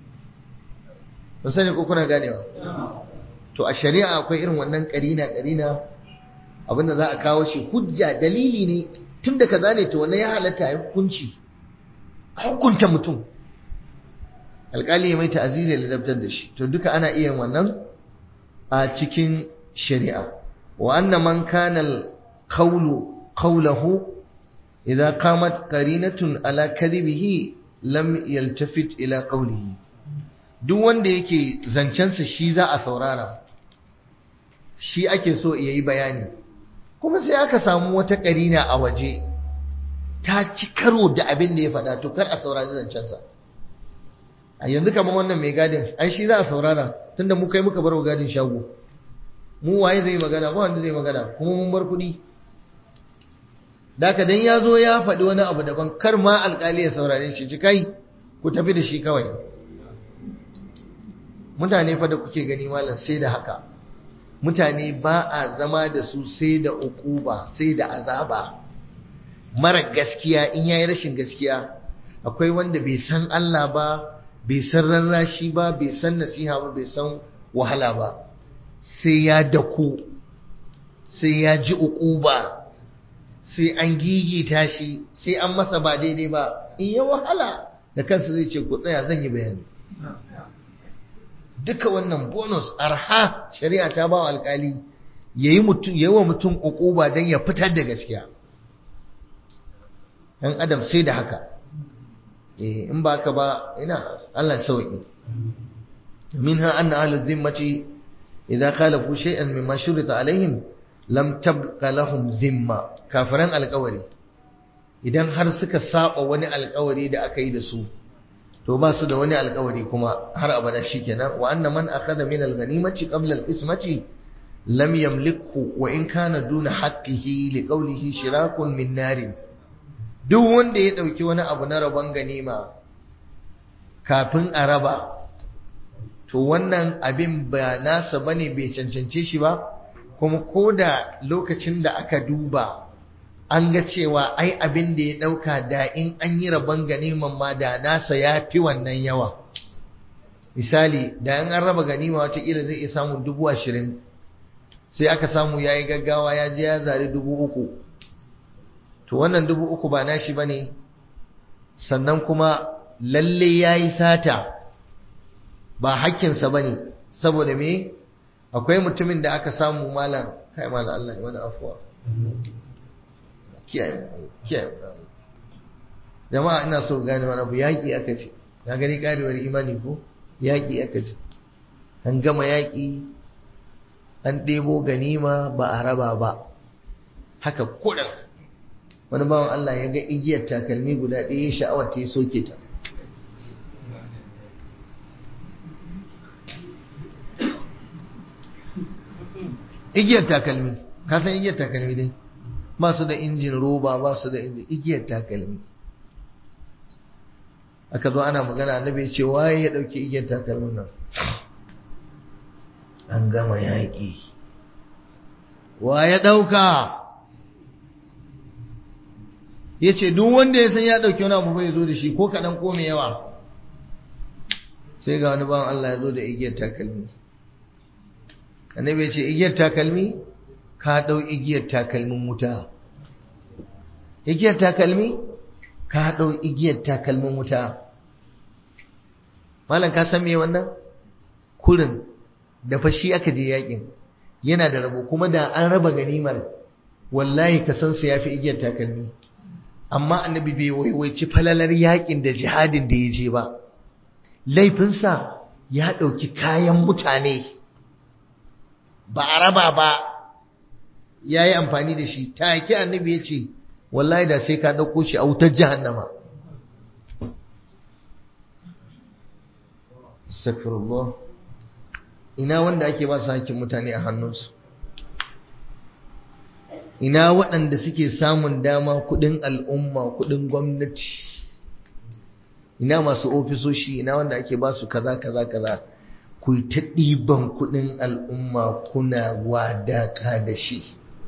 ba sani ko kuna ganewa to a shari'a akwai irin wannan karina karina abinda za a kawo shi hujja dalili ne tun da kaza ne to wannan ya halatta ya hukunci hukunta mutum alƙali ya mai ta'aziri da ladabtar da shi to duka ana iya wannan a cikin shari'a wa anna man kana al-qawlu qawluhu idza qamat qarinatun ala kadhibihi lam yaltafit ila qawlihi duk wanda yake zancensa shi za a saurara shi ake so ya yi bayani kuma sai aka samu wata karina a waje ta ci karo da abin da ya faɗa to kar a saurari zancensa a yanzu kamar wannan mai gadin ai shi za a saurara tunda mu kai muka bar wa gadin shago mu waye zai magana ba wanda zai magana kuma mun bar kuɗi Daka dan ya zo ya faɗi wani abu daban kar ma alƙali ya saurare shi ci kai ku tafi da shi kawai mutane fa da kuke gani malam sai da haka mutane ba a zama da su sai da ukuba sai da azaba mara gaskiya in yayi rashin gaskiya akwai wanda bai san Allah ba bai san rarrashi ba bai san nasiha ba bai san wahala ba sai ya dako sai ya ji ukuba sai an gigita shi sai an masa ba daidai ba in ya wahala da kansa zai ce ku tsaya zan yi bayani duka wannan bonus arha shari'a ta ba wa alkali yayi mutum yayi wa mutum ukuba dan ya fitar da gaskiya dan adam sai da haka eh in ba ka ba ina Allah sauki minha anna ahlul zimmati idza khalafu shay'an mimma shurita alaihim lam tabqa lahum zimma kafiran alƙawari idan har suka saba wani alƙawari da aka yi da su to ba su da wani alkawari kuma har abada shikenan wa anna man akhadha min al-ghanimati qabla al-qismati lam yamlikhu wa in kana duna haqqihi li qawlihi shirakun min nar duk wanda ya dauki wani abu na rabon ganima kafin a raba to wannan abin ba nasa bane bai cancance shi ba kuma koda lokacin da aka duba an ga cewa ai abin da ya ɗauka da in an yi rabon ganiman ma da nasa ya fi wannan yawa misali da in an raba ganima watakila zai iya samun dubu ashirin sai aka samu ya yi gaggawa ya je ya zari dubu uku to wannan dubu uku ba nashi ba ne sannan kuma lalle ya yi sata ba hakkinsa ba ne saboda me akwai mutumin da aka samu malam kai malam Allah ya wani afuwa kiyaye jama'a ina so gane wani abu yaƙi aka ce na gani ƙarewar imani ko yaƙi aka ce an gama yaƙi an ɗebo ganima ba a raba ba haka kuɗin wani bawan Allah ya ga igiyar takalmi guda ɗaya sha'awar ta yi soke ta igiyar takalmi ka san igiyar takalmi dai ba su da injin roba ba su da injin igiyar takalmi aka zo ana magana annabi ce waye ya dauki igiyar takalmin nan an gama yaƙi wa ya dauka ya ce duk wanda ya san ya dauki wani abu bai zo da shi ko kaɗan ko mai yawa sai ga wani bawan Allah ya zo da igiyar takalmi annabi ya ce igiyar takalmi ka ɗau igiyar takalmin wuta igiyar takalmi ka ɗau igiyar takalmin wuta malam ka san me wannan kurin da fashi aka je yakin yana da rabo kuma da an raba ganimar wallahi ka san su yafi igiyar takalmi amma annabi bai waiwaici falalar yakin da jihadin da ya je ba laifinsa ya ɗauki kayan mutane ba a raba ba ya yi amfani da shi take annabi ya ce wallahi da sai ka ɗauko shi a wutar jahannama Astaghfirullah ina wanda ake ba su hakkin mutane a hannunsu ina waɗanda suke samun dama kuɗin al'umma kuɗin gwamnati ina masu ofisoshi ina wanda ake ba su kaza kaza kaza ku yi ta ɗiban kuɗin al'umma kuna wadaka da shi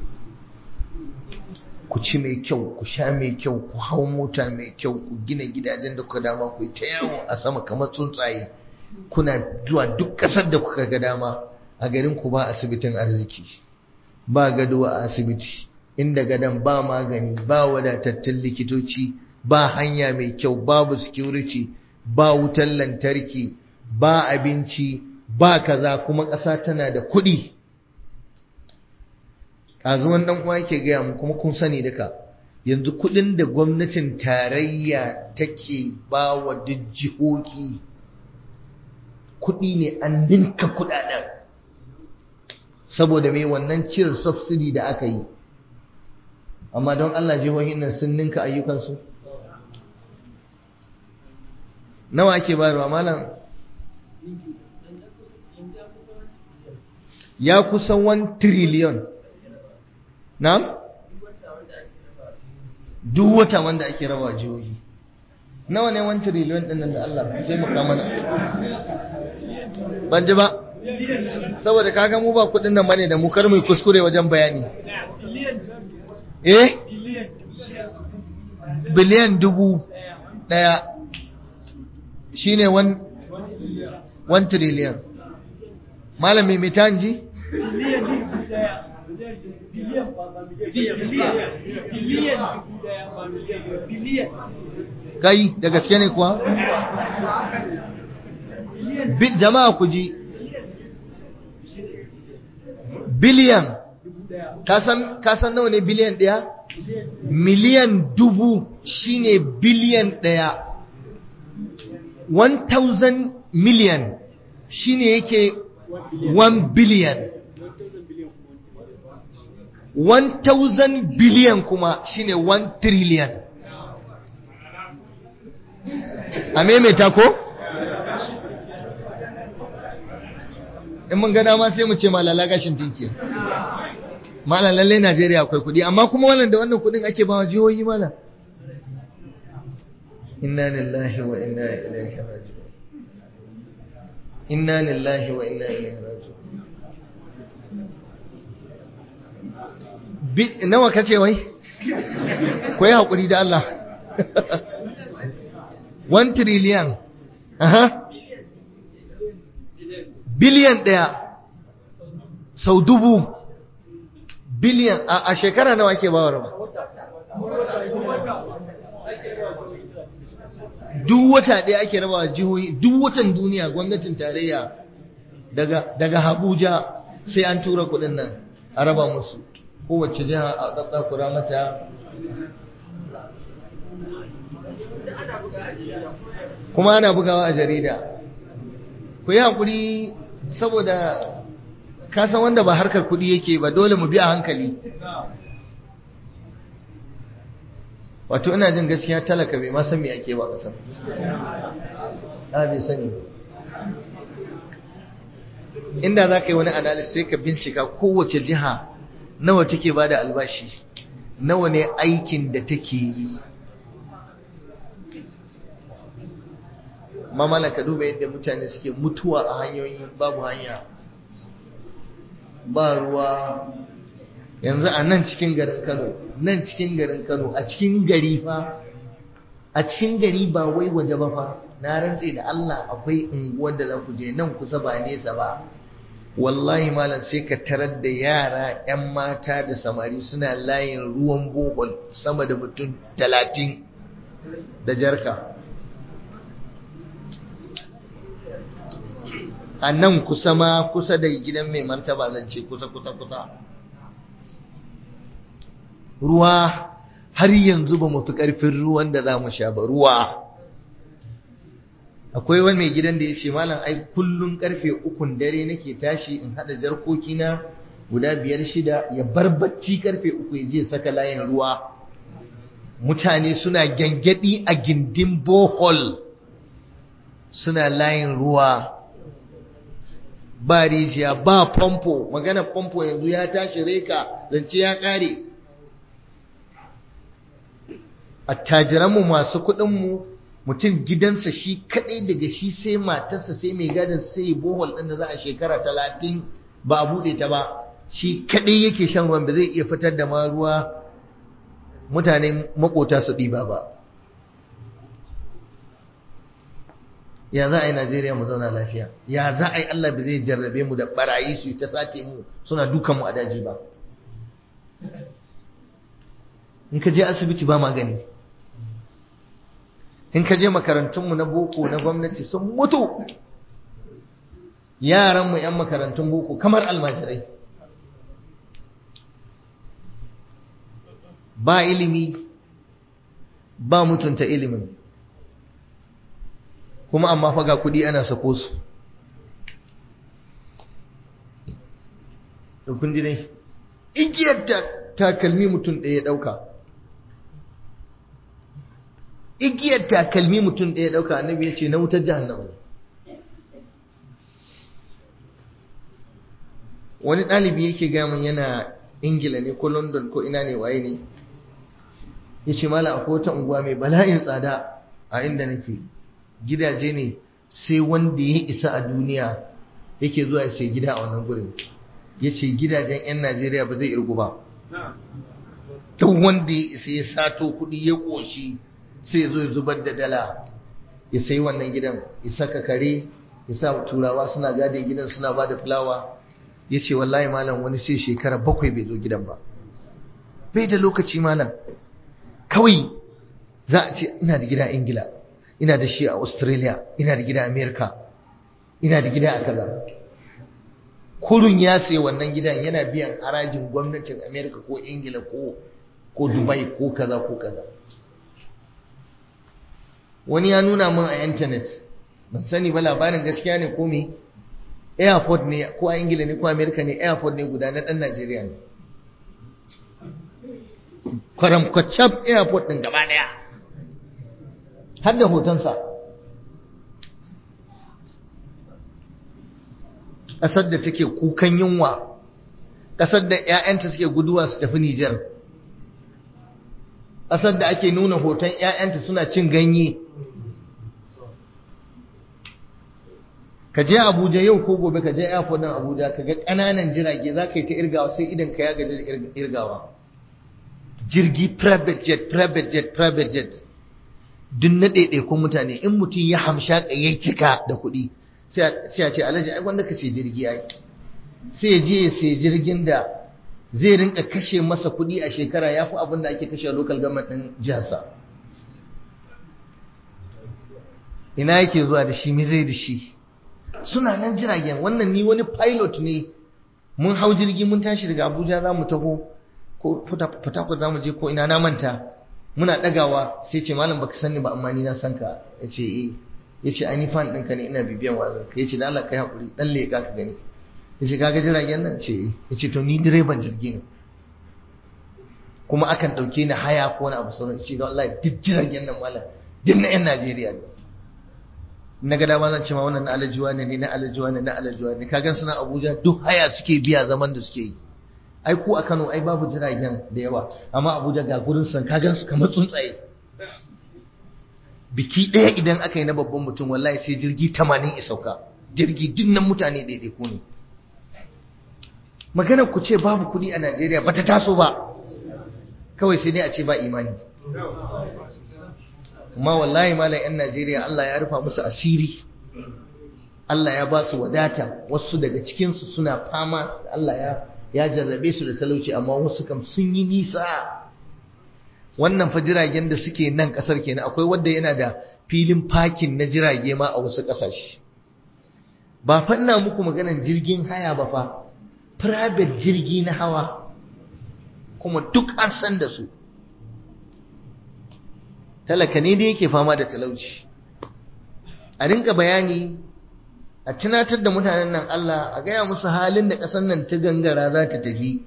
ku ci mai kyau ku sha mai kyau ku hau mota mai kyau ku gina gidajen da kuka dama ku yi ta yawo a sama kamar tsuntsaye kuna zuwa duk ƙasar da kuka ga dama a garin ku ba asibitin arziki ba gado a asibiti inda gadon ba magani ba wadatattun likitoci ba hanya mai kyau babu security ba wutar lantarki ba abinci ba kaza kuma ƙasa tana da kuɗi ƙazuwan ɗan uwa yake gaya mu kuma kun sani duka yanzu kuɗin da gwamnatin tarayya take ba wa duk jihohi kuɗi ne an ninka kuɗaɗen saboda mai wannan cire subsidy da aka yi amma don Allah jihohin nan sun ninka ayyukansu nawa ake bayarwa malam ya kusa 1 trillion na? duk wata wanda ake raba jihohi nawa ne 1 trillion ɗin nan da Allah zai maka mana ban ji ba saboda kaga mu ba kudin nan bane da mu kar mu kuskure wajen bayani eh biliyan dubu daya shine 1 trillion malami mai tanji kai da gaske ne kuwa jama'a ku ji biliyan ka san nawa ne biliyan ɗaya miliyan dubu shine biliyan ɗaya 1000 miliyan shine yake 1 biliyan 1000 biliyan kuma shine 1 trillion a maimaita ko? in mun ga dama sai mu ce malala gashin tinki malalalle Najeriya akwai kudi amma kuma wannan da wannan kudin ake bawa jihohi mala inna lillahi wa inna ilaihi raji'un inna lillahi wa inna ilaihi raji'un bi nawa kace wai ku yi haƙuri da Allah 1 trillion aha biliyan ɗaya sau dubu biliyan a shekara nawa ke bawar ba duk wata ɗaya ake rabawa jihohi duk watan duniya gwamnatin tarayya daga daga Abuja sai an tura kuɗin nan a raba musu kowace jiha a tsatsakura mata kuma ana bugawa a jarida ku yi haƙuri saboda kasan wanda ba harkar kuɗi yake ba dole mu bi a hankali wato ina jin gaskiya talaka bai ma san me ake ba kasar na bai sani inda za ka yi wani analysis sai ka bincika kowace jiha nawa take ba da albashi nawa ne aikin da take yi mamala ka duba yadda mutane suke mutuwa a hanyoyi babu hanya ba ruwa yanzu a nan cikin garin Kano nan cikin garin Kano a cikin gari fa a cikin gari ba wai waje ba fa na rantse da Allah akwai unguwar da za ku je nan kusa ba nesa ba wallahi malam sai ka tarar da yara 'yan mata da samari suna layin ruwan bohol sama da mutum talatin da jarka a nan kusa ma kusa da gidan mai martaba zance kusa kusa kusa ruwa har yanzu ba mu fi ƙarfin ruwan da za mu sha ba ruwa akwai wani mai gidan da ya ce malam ai kullum karfe ukun dare nake tashi in haɗa jarkokina guda biyar shida ya bar bacci karfe uku ya je saka layin ruwa mutane suna gyangyaɗi a gindin bohol suna layin ruwa ba rijiya ba famfo magana famfo yanzu ya tashi reka zance ya ƙare attajiranmu masu kuɗinmu mutum gidansa shi kaɗai daga shi sai matarsa sai mai gadon sai bohol ɗin da za a shekara talatin ba a buɗe ta ba shi kaɗai yake shan ruwan ba zai iya fitar da ma ruwa mutane makota su ɗiba ba ya za a yi najeriya mu zauna lafiya ya za a yi allah ba zai jarrabe mu da barayi su ta sace mu suna dukan mu a daji ba in ka je asibiti ba magani in ka je makarantunmu na boko na gwamnati sun mutu yaranmu 'yan makarantun boko kamar almajirai ba ilimi ba mutunta ilimin kuma amma faga kudi ana sako su da kun ji dai igiyar takalmi mutum ɗaya ɗauka igiyar takalmi mutum ɗaya ɗauka annabi ya ce na wutar jahannama ne wani ɗalibi yake gamin yana ingila ne ko london ko ina ne waye ne ya ce mala akwai wata unguwa mai bala'in tsada a inda nake gidaje ne sai wanda ya isa a duniya yake zuwa ya sai gida a wannan gurin ya ce gidajen 'yan najeriya ba zai irgu ba duk wanda ya isa ya sato kuɗi ya ƙoshi sai zo ya zubar da dala ya sayi wannan gidan ya saka kare ya sa turawa suna gadin gidan suna ba da fulawa ya ce wallahi malam wani sai shekara bakwai bai zo gidan ba bai da lokaci malam kawai za a ce ina da gida ingila ina da shi a australia ina da gida america ina da gida a kaza kurun ya sayi wannan gidan yana biyan harajin gwamnatin america ko ingila ko ko dubai ko kaza ko kaza wani ya nuna min a intanet ban sani ba labarin gaskiya ne ko me airport ne ko a ingila ne ko america ne airport ne guda na dan najeriya ne kwaramkwacab airport din gaba daya har da hotonsa ƙasar da take kukan yunwa ƙasar da 'ya'yanta suke guduwa su tafi Nijar ƙasar da ake nuna hoton 'ya'yanta suna cin ganye ka je abuja yau ko gobe ka je airport din abuja ka ga ƙananan jirage za ka yi ta irgawa sai idan ka ya gaji irgawa jirgi private jet private jet private jet duk na ɗaiɗaikun mutane in mutum ya hamsha ya cika da kuɗi sai a ce alhaji ai wanda ka ce jirgi ai sai je ya sai jirgin da zai rinka kashe masa kuɗi a shekara ya fi abin da ake kashe a local government ɗin jiharsa ina yake zuwa da shi me zai da shi suna nan jiragen wannan ni wani pilot ne mun hau jirgi mun tashi daga abuja za mu taho ko fatakwat za mu je ko ina na manta muna ɗagawa sai ce malam baka sani ba amma ni na san ka ya ce eh ya ce ani fan ɗinka ne ina bibiyan wazan ka ya ce da Allah kai haƙuri ɗan leƙa ka gani ya ce kaga jiragen nan ce ya ce to ni direban jirgi ne kuma akan ɗauke ni haya ko wani abu sauran ya ce don Allah duk jiragen nan malam duk na 'yan Najeriya ne na ga dama zan ce ma wannan na alajuwa ne na alajuwa ne na alajuwa ne kagan suna Abuja duk haya suke biya zaman da suke yi ai ku a Kano ai babu jiragen da yawa amma Abuja ga gurin san kagan su kamar tsuntsaye biki ɗaya idan aka yi na babban mutum wallahi sai jirgi 80 ya sauka jirgi dinnan mutane daidai ku ne maganar ku ce babu kuɗi a Najeriya bata taso ba kawai sai dai a ce ba imani amma wallahi malam yan Najeriya Allah ya rufa musu asiri Allah ya ba su wadata wasu daga cikin su suna fama Allah ya ya jarrabe su da talauci amma wasu kam sun yi nisa wannan fa jiragen da suke nan kasar kenan akwai wanda yana da filin parking na jirage ma a wasu kasashe ba fa ina muku maganan jirgin haya ba fa private jirgi na hawa kuma duk an san da su talaka ne da yake fama da talauci a rinka bayani a tunatar da mutanen nan Allah a gaya musu halin da ƙasar nan ta gangara za ta tafi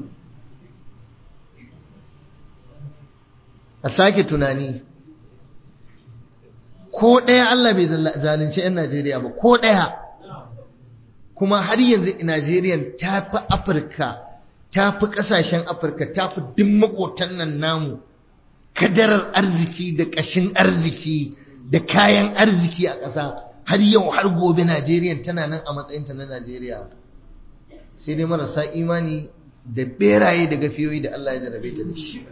a sake tunani ko ɗaya Allah bai zalunci 'yan Najeriya ba ko ɗaya kuma har yanzu Najeriya ta fi Afirka ta fi ƙasashen Afirka ta fi duk maƙotan nan namu kadarar arziki da ƙashin arziki da kayan arziki a ƙasa har yau har gobe Najeriya tana nan a matsayinta na Najeriya sai dai marasa imani da beraye da gafiyoyi da Allah ya jarabe ta da shi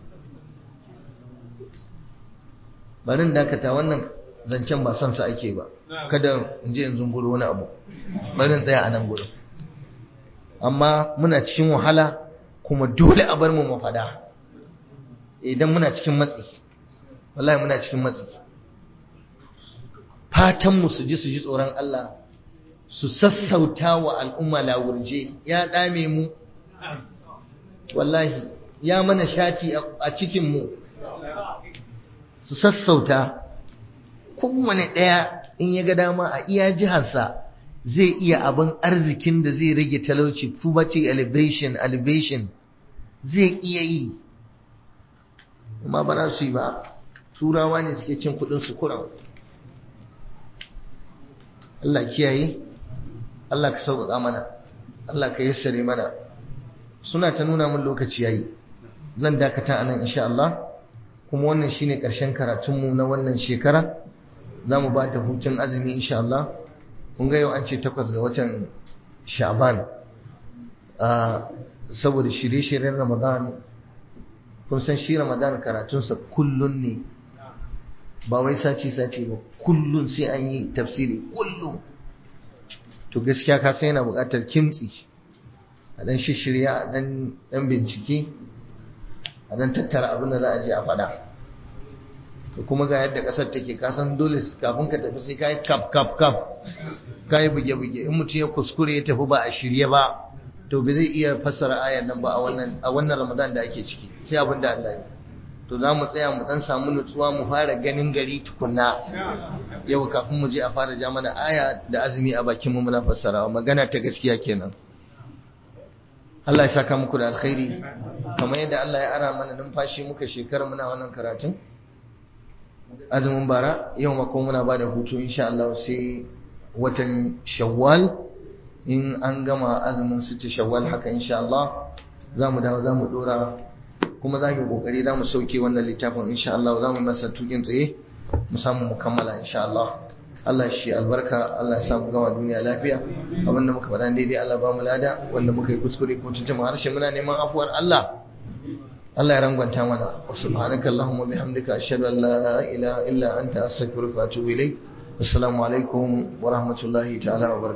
barin dakata wannan zancen ba son sa ake ba kada in je in zunguro wani abu barin tsaya a nan gurin amma muna cikin wahala kuma dole a bar mu mafada idan muna cikin matsi wallahi muna cikin matsi fatan mu su ji su ji tsoron Allah su sassauta wa al'umma lawurje ya dame mu wallahi ya mana shati a cikin mu su sassauta kowane ɗaya in ya ga dama a iya jiharsa zai iya abin arzikin da zai rage talauci poverty elevation elevation zai iya yi amma ba za su yi ba turawa ne suke cin kudin su kuran Allah kiyaye Allah ka sauƙaƙa mana Allah ka yassare mana suna ta nuna min lokaci yayi zan dakata anan insha Allah kuma wannan shine ƙarshen karatunmu na wannan shekara za mu ba da hutun azumi insha Allah kun ga yau an ce takwas ga watan sha'ban saboda shirye-shiryen ramadan kun san shi ramadan karatunsa kullun ne ba wai sace-sace ba kullun sai an yi tafsiri kullun to gaskiya ka sai yana buƙatar kimtsi a ɗan shishirya a ɗan bincike a ɗan tattara abin da za a je a faɗa to kuma ga yadda ƙasar take kasan dole kafin ka tafi sai ka yi kaf kaf kaf ka yi buge-buge in mutum ya kuskure ya tafi ba a shirye ba to bai zai iya fassara ayan nan ba a wannan a wannan Ramadan da ake ciki sai abin da Allah ya to za mu tsaya mu dan samu nutsuwa mu fara ganin gari tukunna yau kafin mu je a fara ja mana aya da azumi a bakin mu muna fassarawa magana ta gaskiya kenan Allah ya saka muku da alkhairi kamar yadda Allah ya ara mana numfashi muka shekara muna wannan karatun azumin bara yau ma kuma muna ba da hutu insha Allah sai watan shawwal in an gama azumin sita shawwal haka insha Allah za mu dawo za mu dora kuma za mu kokari za mu sauke wannan littafin insha Allah za mu masa tukin tsaye mu samu mu kammala insha Allah Allah shi albarka Allah ya samu gama duniya lafiya abinda muka faɗa daidai Allah ba mu lada wanda muka yi kuskure ko tuntuma harshe muna neman afuwar Allah Allah ya rangwanta mana wa subhanaka allahumma bihamdika ashhadu an la ilaha illa anta astaghfiruka wa atubu ilayk assalamu alaikum wa rahmatullahi ta'ala wa barakatuh